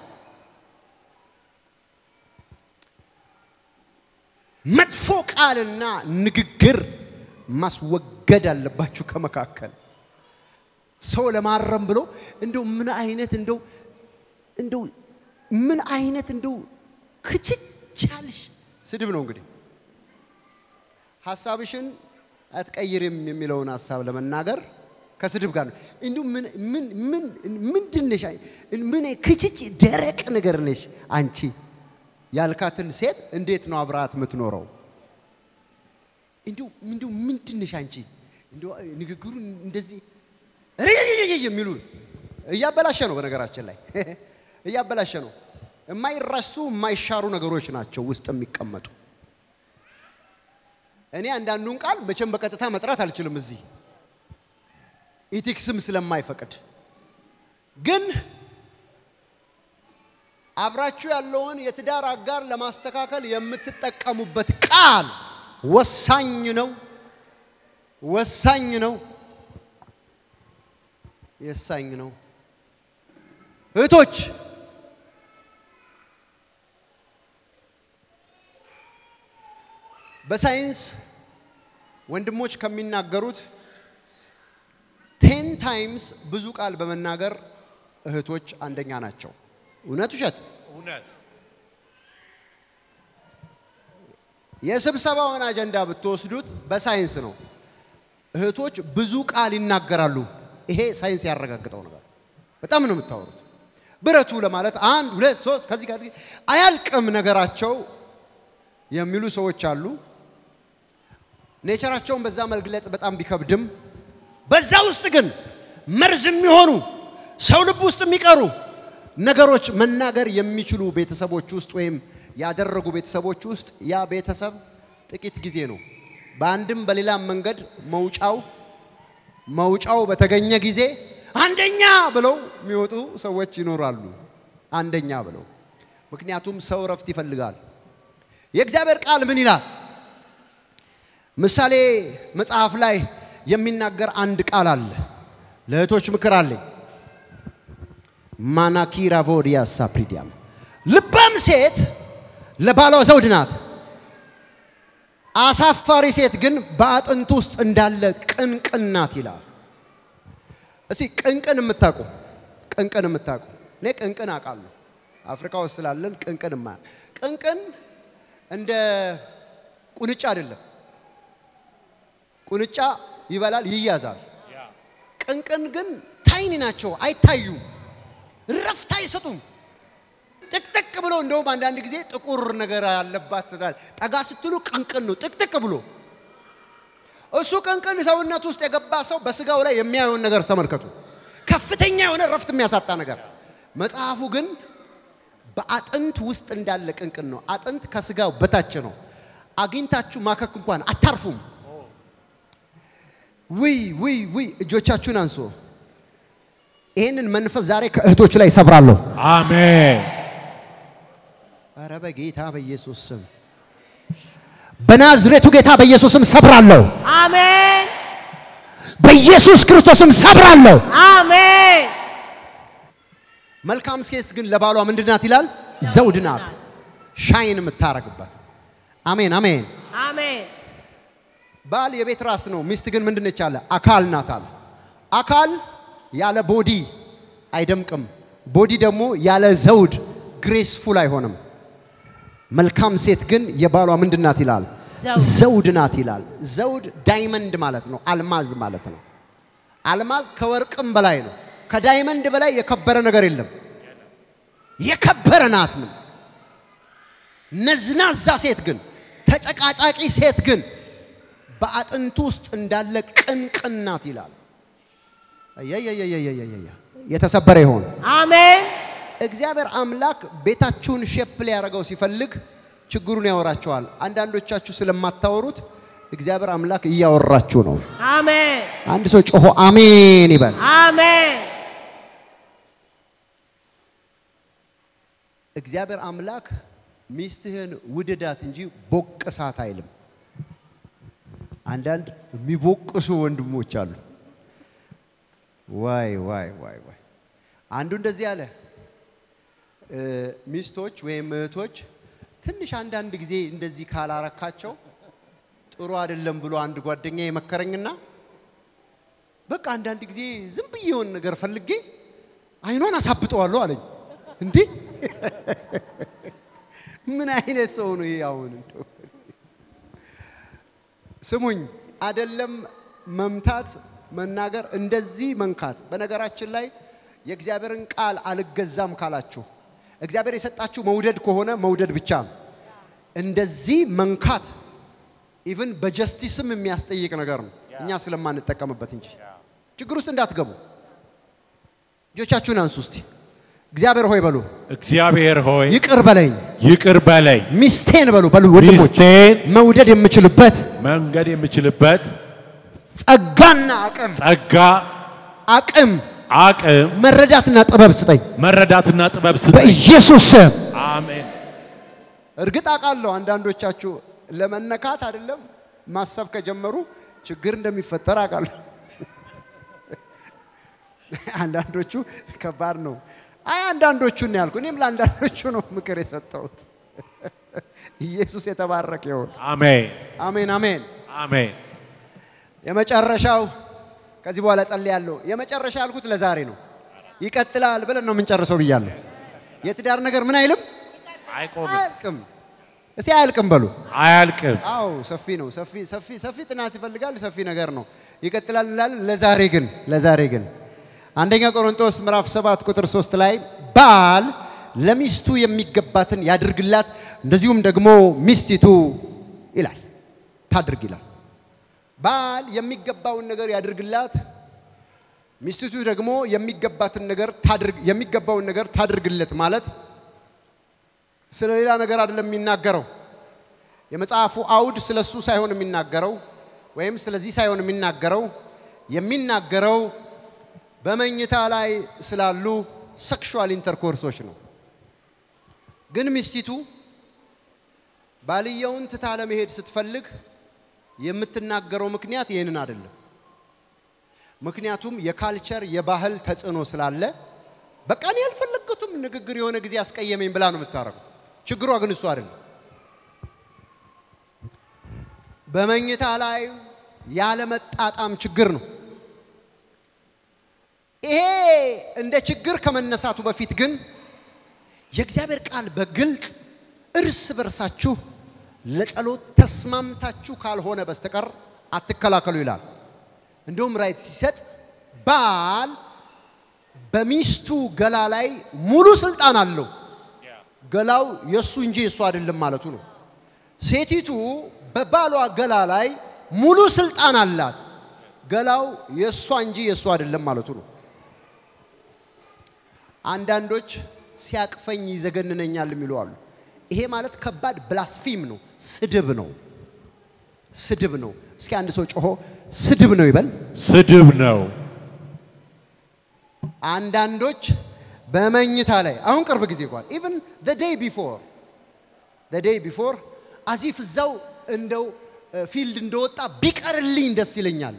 መጥፎ ቃልና ንግግር ማስወገድ አለባችሁ ከመካከል ሰው ለማረም ብሎ እንደው ምን አይነት እንደው እንደው ምን አይነት እንደው ክችቻልሽ ስድብ ነው እንግዲህ ሀሳብሽን አትቀይርም የሚለውን ሀሳብ ለመናገር ከስድብ ጋር ነው። እንዲሁ ምን ምን ምን ምንድን ነሽ? ምን ክችች ደረቅ ነገር ነሽ አንቺ ያልካትን ሴት እንዴት ነው አብራት የምትኖረው? እንዲሁ እንዲሁ ምንድን ነሽ አንቺ? እንዲሁ ንግግሩን እንደዚህ ርይይይይ የሚሉ እያበላሸ ነው። በነገራችን ላይ እያበላሸ ነው። የማይረሱ የማይሻሩ ነገሮች ናቸው ውስጥ የሚቀመጡ። እኔ አንዳንዱን ቃል መቼም በቀጥታ መጥራት አልችልም እዚህ ኢቲክስም ስለማይፈቅድ ግን አብራችሁ ያለውን የትዳር አጋር ለማስተካከል የምትጠቀሙበት ቃል ወሳኝ ነው፣ ወሳኝ ነው፣ የሳኝ ነው። እህቶች በሳይንስ ወንድሞች ከሚናገሩት ቴን ታይምስ ብዙ ቃል በመናገር እህቶች አንደኛ ናቸው። እውነት ውሸት? እውነት የስብሰባውን አጀንዳ ብትወስዱት በሳይንስ ነው። እህቶች ብዙ ቃል ይናገራሉ። ይሄ ሳይንስ ያረጋግጠው ነገር። በጣም ነው የምታወሩት። ብረቱ ለማለት አንድ ሁለት ሶስት ከዚህ ጋር አያልቅም ነገራቸው የሚሉ ሰዎች አሉ። ኔቸራቸውን በዛ መግለጽ በጣም ቢከብድም በዛ ውስጥ ግን መርዝ የሚሆኑ ሰው ልብ ውስጥ የሚቀሩ ነገሮች መናገር የሚችሉ ቤተሰቦች ውስጥ ወይም ያደረጉ ቤተሰቦች ውስጥ ያ ቤተሰብ ጥቂት ጊዜ ነው። በአንድም በሌላም መንገድ መውጫው መውጫው በተገኘ ጊዜ አንደኛ ብለው የሚወጡ ሰዎች ይኖራሉ። አንደኛ ብለው ምክንያቱም ሰው እረፍት ይፈልጋል። የእግዚአብሔር ቃል ምን ይላል? ምሳሌ መጽሐፍ ላይ የሚናገር አንድ ቃል አለ። ለእህቶች ምክር አለኝ። ማናኪራ ቮዲያ ሳፕሪዲያም ልባም ሴት ለባሏ ዘውድ ናት። አሳፋሪ ሴት ግን በአጥንት ውስጥ እንዳለ ቅንቅን ናት ይላል። እስቲ ቅንቅን የምታውቁ ቅንቅን የምታውቁ እኔ ቅንቅን አውቃለሁ። አፍሪካ ውስጥ ስላለን ቅንቅን ማ ቅንቅን እንደ ቁንጫ አይደለም። ቁንጫ ይበላል፣ ይያዛል። ቅንቅን ግን ታይኒ ናቸው፣ አይታዩም፣ ረፍት አይሰጡም። ጥቅጥቅ ብሎ እንደውም አንዳንድ ጊዜ ጥቁር ነገር ያለባት ጠጋ ስትሉ ቅንቅን ነው ጥቅጥቅ ብሎ እሱ ቅንቅን ሰውነት ውስጥ የገባ ሰው በስጋው ላይ የሚያየውን ነገር ተመልከቱ። ከፍተኛ የሆነ ረፍት የሚያሳጣ ነገር። መጽሐፉ ግን በአጥንት ውስጥ እንዳለ ቅንቅን ነው። አጥንት ከስጋው በታች ነው። አግኝታችሁ ማከክ እንኳን አታርፉም። ውይ ውይ ውይ! እጆቻችሁን አንሶ ይህንን መንፈስ ዛሬ ከእህቶች ላይ ሰብራለሁ። አሜን። ኧረ በጌታ በኢየሱስ ስም በናዝሬቱ ጌታ በኢየሱስ ስም ሰብራለሁ። አሜን በኢየሱስ ክርስቶስም ሰብራለሁ። አሜን መልካም ሴት ግን ለባሏ ምንድን ናት ይላል? ዘውድ ናት፣ ሻይን የምታረግበት። አሜን አሜን። አሜን ባል የቤት ራስ ነው፣ ሚስት ግን ምንድን ነች አለ? አካል ናት አለ። አካል ያለ ቦዲ አይደምቅም፣ ቦዲ ደግሞ ያለ ዘውድ ግሬስፉል አይሆንም። መልካም ሴት ግን የባሏ ምንድን ናት ይላል? ዘውድ። ዘውድ ናት ይላል። ዘውድ ዳይመንድ ማለት ነው፣ አልማዝ ማለት ነው። አልማዝ ከወርቅም በላይ ነው። ከዳይመንድ በላይ የከበረ ነገር የለም። የከበረ ናት ምን ነዝናዛ ሴት ግን ተጨቃጫቂ ሴት ግን በአጥንቱ ውስጥ እንዳለ ቅንቅን ናት ይላል። አያያያያያያያ የተሰበረ ይሆን። አሜን እግዚአብሔር አምላክ ቤታችሁን ሼፕ ሊያደርገው ሲፈልግ ችግሩን ያወራቸዋል። አንዳንዶቻችሁ ስለማታወሩት እግዚአብሔር አምላክ እያወራችሁ ነው። አሜን አንድ ሰው ጮሆ አሜን ይበል። አሜን እግዚአብሔር አምላክ ሚስትህን ውድዳት እንጂ ቦቅሳት አይልም። አንዳንድ የሚቦቅሱ ወንድሞች አሉ። ዋይ ዋይ ዋይ ዋይ! አንዱ እንደዚህ አለ፣ እ፣ ሚስቶች ወይም እህቶች ትንሽ አንዳንድ ጊዜ እንደዚህ ካላረካቸው ጥሩ አይደለም ብሎ አንድ ጓደኛ የመከረኝና በቃ አንዳንድ ጊዜ ዝም ብዬ የሆነ ነገር ፈልጌ አይኗን አሳብጠዋለሁ አለኝ። እንዴ ምን አይነት ሰው ነው ይሄ? አሁን እንደው ስሙኝ፣ አደለም መምታት፣ መናገር፣ እንደዚህ መንካት። በነገራችን ላይ የእግዚአብሔርን ቃል አልገዛም ካላችሁ እግዚአብሔር የሰጣችሁ መውደድ ከሆነ መውደድ ብቻ ነው። እንደዚህ መንካት ኢቭን በጀስቲስም የሚያስጠይቅ ነገር ነው፣ እኛ ስለማንጠቀምበት እንጂ። ችግር ውስጥ እንዳትገቡ። እጆቻችሁን አንሱ እስቲ። እግዚአብሔር ሆይ በሉ፣ እግዚአብሔር ሆይ ይቅር በለኝ፣ ይቅር በለኝ፣ ሚስቴን በሉ በሉ ወንድሞች፣ ሚስቴን መውደድ የምችልበት መንገድ የምችልበት ጸጋና አቅም ጸጋ፣ አቅም አቅም፣ መረዳትና ጥበብ ስጠኝ መረዳትና ጥበብ ስጠኝ። በኢየሱስ ስም። አሜን። እርግጥ አውቃለሁ አንዳንዶቻችሁ ለመነካት አይደለም ማሰብ ከጀመሩ ችግር እንደሚፈጠር አውቃለሁ። አንዳንዶቹ ከባድ ነው። አይ አንዳንዶቹን ነው ያልኩ። እኔም ለአንዳንዶቹ ነው ምክር የሰጠሁት። ኢየሱስ የተባረከ ይሁን። አሜን። አሜን አሜን። አሜን። የመጨረሻው ከዚህ በኋላ ጸልያለሁ። የመጨረሻ ያልኩት ለዛሬ ነው። ይቀጥላል ብለን ነው የምንጨርሰው ብያለሁ። የትዳር ነገር ምን አይልም አይቆምም፣ አያልቅም። እስቲ አያልቅም በሉ። አያልቅም። አዎ ሰፊ ነው። ሰፊ ሰፊ ሰፊ ጥናት ይፈልጋል። ሰፊ ነገር ነው። ይቀጥላል እንላለን። ለዛሬ ግን ለዛሬ ግን አንደኛ ቆሮንቶስ ምዕራፍ 7 ቁጥር 3 ላይ ባል ለሚስቱ የሚገባትን ያድርግላት፣ እንደዚሁም ደግሞ ሚስቲቱ ይላል ታድርግ ይላል። ባል የሚገባውን ነገር ያድርግላት፣ ሚስቲቱ ደግሞ የሚገባትን ነገር ታድርግ የሚገባውን ነገር ታድርግለት ማለት ስለ ሌላ ነገር አይደለም የሚናገረው። የመጽሐፉ አውድ ስለ እሱ ሳይሆን የሚናገረው ወይም ስለዚህ ሳይሆን የሚናገረው የሚናገረው በመኝታ ላይ ስላሉ ሴክሹዋል ኢንተርኮርሶች ነው። ግን ሚስቲቱ ባልየውን ትታ ለመሄድ ስትፈልግ የምትናገረው ምክንያት ይህንን አይደለም። ምክንያቱም የካልቸር የባህል ተጽዕኖ ስላለ በቃ እኔ ያልፈለግኩትም ንግግር የሆነ ጊዜ አስቀየመኝ ብላ ነው የምታረገው። ችግሯ ግን እሱ አይደለም። በመኝታ ላይ ያለመጣጣም ችግር ነው። ይሄ እንደ ችግር ከመነሳቱ በፊት ግን የእግዚአብሔር ቃል በግልጽ እርስ በርሳችሁ ለጸሎት ተስማምታችሁ ካልሆነ በስተቀር አትከላከሉ ይላል። እንደውም ራይት ሲሰጥ ባል በሚስቱ ገላ ላይ ሙሉ ስልጣን አለው። ገላው የእሱ እንጂ የእሱ አይደለም ማለቱ ነው። ሴቲቱ በባሏ ገላ ላይ ሙሉ ስልጣን አላት። ገላው የእሷ እንጂ የእሱ አይደለም ማለቱ ነው። አንዳንዶች ሲያቅፈኝ ይዘገንነኛል የሚሉ አሉ። ይሄ ማለት ከባድ ብላስፊም ነው፣ ስድብ ነው፣ ስድብ ነው። እስኪ አንድ ሰው ጮሆ ስድብ ነው ይበል። ስድብ ነው። አንዳንዶች በመኝታ ላይ አሁን ቅርብ ጊዜ እንኳን ኢቭን the day before the day before አዚፍ እዛው እንደው ፊልድ እንደወጣ ቢቀርልኝ ደስ ይለኛል።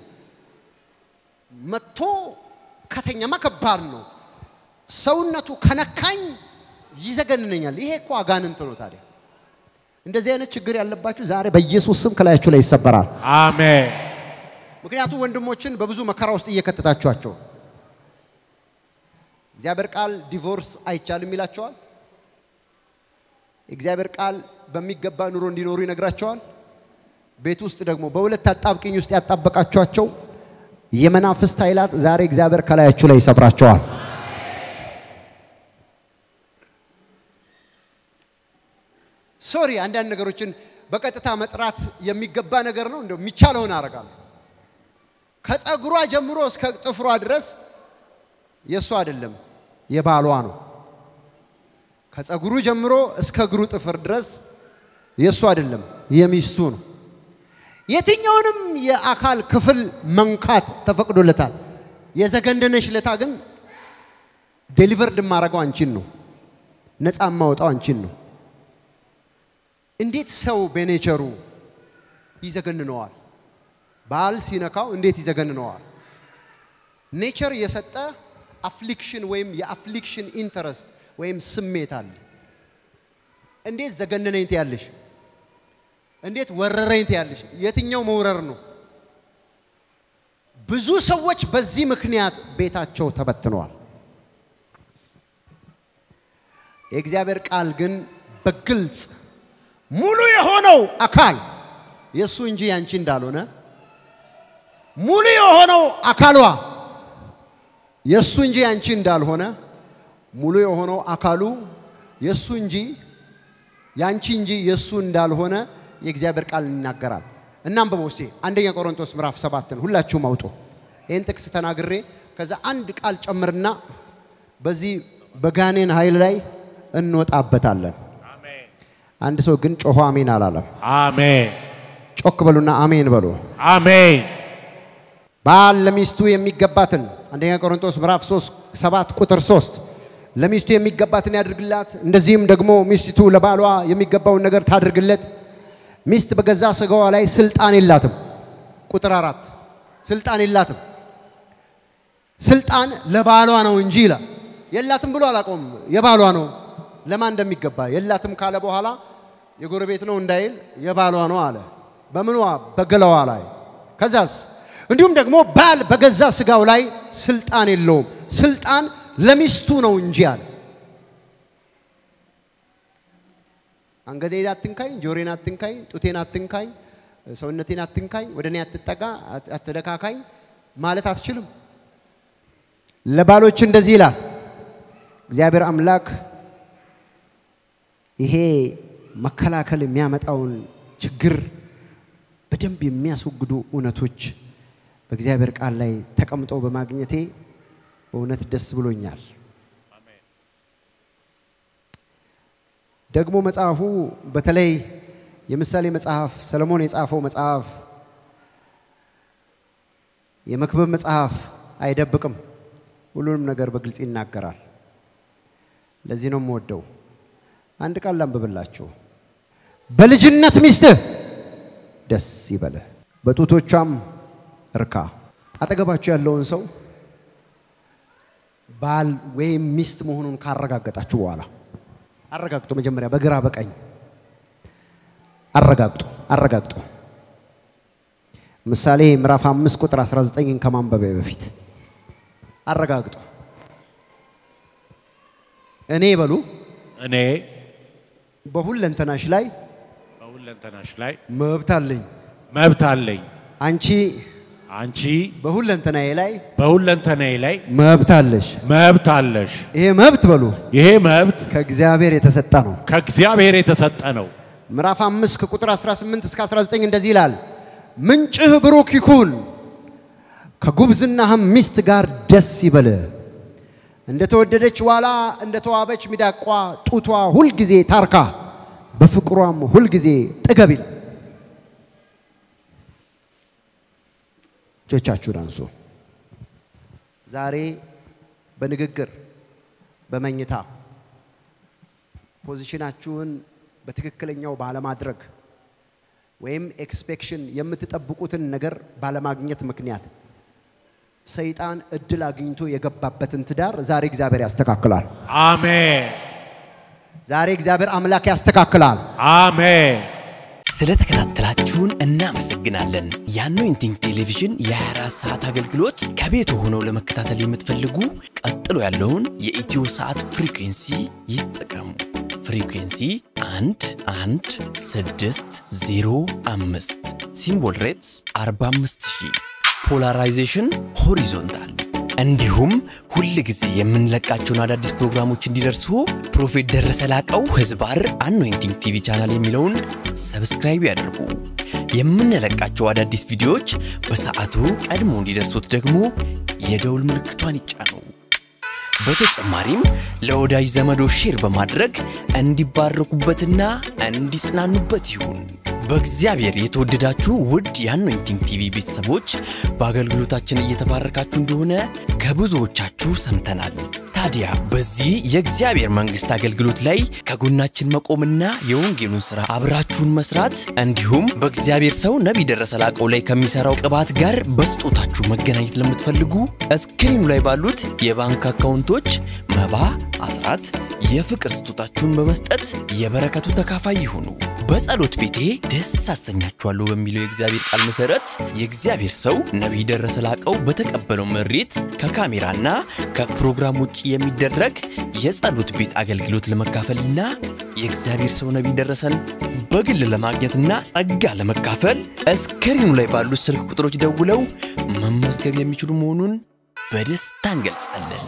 መጥቶ ከተኛማ ከባድ ነው። ሰውነቱ ከነካኝ ይዘገንነኛል። ይሄ እኮ አጋንንት ነው። ታዲያ እንደዚህ አይነት ችግር ያለባችሁ ዛሬ በኢየሱስ ስም ከላያችሁ ላይ ይሰበራል። አሜን። ምክንያቱም ወንድሞችን በብዙ መከራ ውስጥ እየከተታችኋቸው ነው። እግዚአብሔር ቃል ዲቮርስ አይቻልም ይላቸዋል። የእግዚአብሔር ቃል በሚገባ ኑሮ እንዲኖሩ ይነግራቸዋል። ቤት ውስጥ ደግሞ በሁለት አጣብቅኝ ውስጥ ያጣበቃቸዋቸው የመናፍስት ኃይላት ዛሬ እግዚአብሔር ከላያችሁ ላይ ይሰብራቸዋል። ሶሪ አንዳንድ ነገሮችን በቀጥታ መጥራት የሚገባ ነገር ነው። እንደው የሚቻለውን አደርጋለሁ። ከፀጉሯ ጀምሮ እስከ ጥፍሯ ድረስ የእሱ አይደለም የባሏ ነው። ከፀጉሩ ጀምሮ እስከ እግሩ ጥፍር ድረስ የእሱ አይደለም የሚስቱ ነው። የትኛውንም የአካል ክፍል መንካት ተፈቅዶለታል። የዘገንደነሽ ለታ ግን ዴሊቨርድ የማደርገው አንቺን ነው። ነፃ የማወጣው አንቺን ነው። እንዴት ሰው በኔቸሩ ይዘገንነዋል? ባል ሲነካው እንዴት ይዘገንነዋል? ኔቸር የሰጠ አፍሊክሽን ወይም የአፍሊክሽን ኢንተረስት ወይም ስሜት አለ። እንዴት ዘገነነኝ ትያለሽ? እንዴት ወረረኝ ትያለሽ? የትኛው መውረር ነው? ብዙ ሰዎች በዚህ ምክንያት ቤታቸው ተበትነዋል። የእግዚአብሔር ቃል ግን በግልጽ ሙሉ የሆነው አካል የእሱ እንጂ ያንቺ እንዳልሆነ ሙሉ የሆነው አካሏ የእሱ እንጂ ያንቺ እንዳልሆነ ሙሉ የሆነው አካሉ የእሱ እንጂ ያንቺ እንጂ የእሱ እንዳልሆነ የእግዚአብሔር ቃል ይናገራል። እናንብበው እስቲ አንደኛ ቆሮንቶስ ምዕራፍ ሰባትን ሁላችሁም አውጡ። ይህን ጥቅስ ተናግሬ ከዛ አንድ ቃል ጨምርና በዚህ በጋኔን ኃይል ላይ እንወጣበታለን። አንድ ሰው ግን ጮሆ አሜን አላለም። አሜን ጮክ በሉና አሜን በሉ። አሜን ባል ለሚስቱ የሚገባትን አንደኛ ቆሮንቶስ ምዕራፍ 3 7 ቁጥር 3 ለሚስቱ የሚገባትን ያድርግላት፣ እንደዚህም ደግሞ ሚስቲቱ ለባሏ የሚገባውን ነገር ታድርግለት። ሚስት በገዛ ስጋዋ ላይ ስልጣን የላትም። ቁጥር አራት ስልጣን የላትም። ስልጣን ለባሏ ነው እንጂ ይላል። የላትም ብሎ አላቆም፣ የባሏ ነው። ለማን እንደሚገባ የላትም ካለ በኋላ የጎረቤት ነው እንዳይል የባሏ ነው አለ። በምኗ በገላዋ ላይ ከዛስ እንዲሁም ደግሞ ባል በገዛ ስጋው ላይ ስልጣን የለውም፣ ስልጣን ለሚስቱ ነው እንጂ አለ። አንገቴን አትንካኝ፣ ጆሮዬን አትንካኝ፣ ጡቴን አትንካኝ፣ ሰውነቴን አትንካኝ፣ ወደ እኔ አትጠጋ፣ አትደካካኝ ማለት አትችልም። ለባሎች እንደዚህ ይላል እግዚአብሔር አምላክ ይሄ መከላከል የሚያመጣውን ችግር በደንብ የሚያስወግዱ እውነቶች በእግዚአብሔር ቃል ላይ ተቀምጠው በማግኘቴ በእውነት ደስ ብሎኛል። ደግሞ መጽሐፉ በተለይ የምሳሌ መጽሐፍ ሰለሞን የጻፈው መጽሐፍ የመክብብ መጽሐፍ አይደብቅም። ሁሉንም ነገር በግልጽ ይናገራል። ለዚህ ነው የምወደው። አንድ ቃል ላንብብላችሁ። በልጅነት ሚስትህ ደስ ይበልህ፣ በጡቶቿም እርካ። አጠገባችሁ ያለውን ሰው ባል ወይም ሚስት መሆኑን ካረጋገጣችሁ በኋላ አረጋግጡ። መጀመሪያ በግራ በቀኝ አረጋግጡ፣ አረጋግጡ። ምሳሌ ምዕራፍ 5 ቁጥር 19ን ከማንበቢያ በፊት አረጋግጡ። እኔ በሉ እኔ በሁለንተናሽ ላይ በሁለንተናሽ ላይ መብት አለኝ። መብት አለኝ። አንቺ አንቺ በሁለንተናዬ ላይ በሁለንተናዬ ላይ መብት አለሽ። መብት አለሽ። ይሄ መብት በሉ ይሄ መብት ከእግዚአብሔር የተሰጠ ነው። ከእግዚአብሔር የተሰጠ ነው። ምዕራፍ 5 ከቁጥር 18 እስከ 19 እንደዚህ ይላል፣ ምንጭህ ብሩክ ይኩን፣ ከጉብዝናህም ሚስት ጋር ደስ ይበልህ። እንደ ተወደደች ዋላ እንደ ተዋበች ሚዳቋ ጡቷ ሁልጊዜ ታርካ፣ በፍቅሯም ሁልጊዜ ጥገብ ይላል። እጆቻችሁን አንሱ። ዛሬ በንግግር በመኝታ ፖዚሽናችሁን በትክክለኛው ባለማድረግ ወይም ኤክስፔክሽን የምትጠብቁትን ነገር ባለማግኘት ምክንያት ሰይጣን እድል አግኝቶ የገባበትን ትዳር ዛሬ እግዚአብሔር ያስተካክላል። አሜን ዛሬ እግዚአብሔር አምላክ ያስተካክላል። አሜን። ስለተከታተላችሁን እናመሰግናለን። የአኖይንቲንግ ቴሌቪዥን የ24 ሰዓት አገልግሎት ከቤት ሆነው ለመከታተል የምትፈልጉ ቀጥሎ ያለውን የኢትዮ ሰዓት ፍሪኩንሲ ይጠቀሙ። ፍሪኩንሲ 1 1 6 0 5 ሲምቦል ሬትስ 45000 ፖላራይዜሽን ሆሪዞንታል እንዲሁም ሁል ጊዜ የምንለቃቸውን አዳዲስ ፕሮግራሞች እንዲደርሱ ፕሮፌት ደረሰ ላቀው ህዝባር አኖይንቲንግ ቲቪ ቻናል የሚለውን ሰብስክራይብ ያድርጉ። የምንለቃቸው አዳዲስ ቪዲዮዎች በሰዓቱ ቀድሞ እንዲደርሱት ደግሞ የደውል ምልክቷን ይጫኑ። በተጨማሪም ለወዳጅ ዘመዶ ሼር በማድረግ እንዲባረኩበትና እንዲጽናኑበት ይሁን። በእግዚአብሔር የተወደዳችሁ ውድ የአኖይንቲንግ ቲቪ ቤተሰቦች በአገልግሎታችን እየተባረካችሁ እንደሆነ ከብዙዎቻችሁ ሰምተናል። ታዲያ በዚህ የእግዚአብሔር መንግሥት አገልግሎት ላይ ከጎናችን መቆምና የወንጌሉን ሥራ አብራችሁን መስራት እንዲሁም በእግዚአብሔር ሰው ነቢይ ደረሰ ላቀው ላይ ከሚሠራው ቅባት ጋር በስጦታችሁ መገናኘት ለምትፈልጉ እስክሪኑ ላይ ባሉት የባንክ አካውንቶች መባ፣ አስራት፣ የፍቅር ስጦታችሁን በመስጠት የበረከቱ ተካፋይ ይሁኑ። በጸሎት ቤቴ ደስ አሰኛችኋለሁ በሚለው የእግዚአብሔር ቃል መሠረት የእግዚአብሔር ሰው ነቢይ ደረሰ ላቀው በተቀበለው መሬት ከካሜራና ከፕሮግራም ውጭ የሚደረግ የጸሎት ቤት አገልግሎት ለመካፈልና የእግዚአብሔር ሰው ነቢይ ደረሰን በግል ለማግኘትና ጸጋ ለመካፈል እስክሪኑ ላይ ባሉት ስልክ ቁጥሮች ደውለው መመዝገብ የሚችሉ መሆኑን በደስታ እንገልጻለን።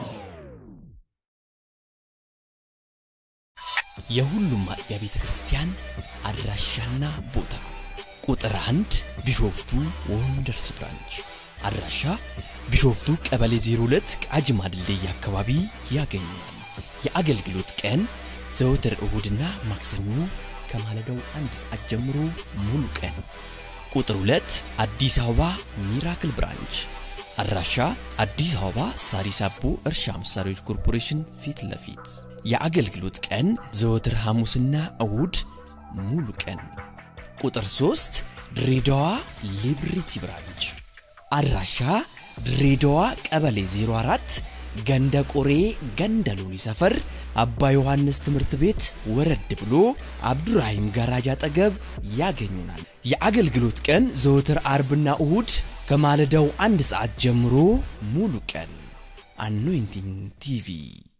የሁሉም አጥቢያ ቤተ ክርስቲያን አድራሻና ቦታ ቁጥር አንድ ቢሾፍቱ ወንደርስ ብራንች አድራሻ ቢሾፍቱ ቀበሌ 02 ቃጂማ ድልድይ አካባቢ ያገኛል። የአገልግሎት ቀን ዘወትር እሁድና ማክሰኞ ከማለዳው አንድ ሰዓት ጀምሮ ሙሉ ቀን። ቁጥር 2 አዲስ አበባ ሚራክል ብራንች አድራሻ አዲስ አበባ ሳሪስ አቦ እርሻ መሳሪያዎች ኮርፖሬሽን ፊት ለፊት የአገልግሎት ቀን ዘወትር ሐሙስና እሁድ ሙሉ ቀን። ቁጥር 3 ድሬዳዋ ሊብሪቲ ብራንች አድራሻ ድሬዳዋ ቀበሌ 04 ገንደ ቆሬ ገንደ ሎኒ ሰፈር አባ ዮሐንስ ትምህርት ቤት ወረድ ብሎ አብዱራሂም ጋራጅ አጠገብ ያገኙናል። የአገልግሎት ቀን ዘወትር አርብና እሁድ ከማለዳው አንድ ሰዓት ጀምሮ ሙሉ ቀን። አኖይንቲንግ ቲቪ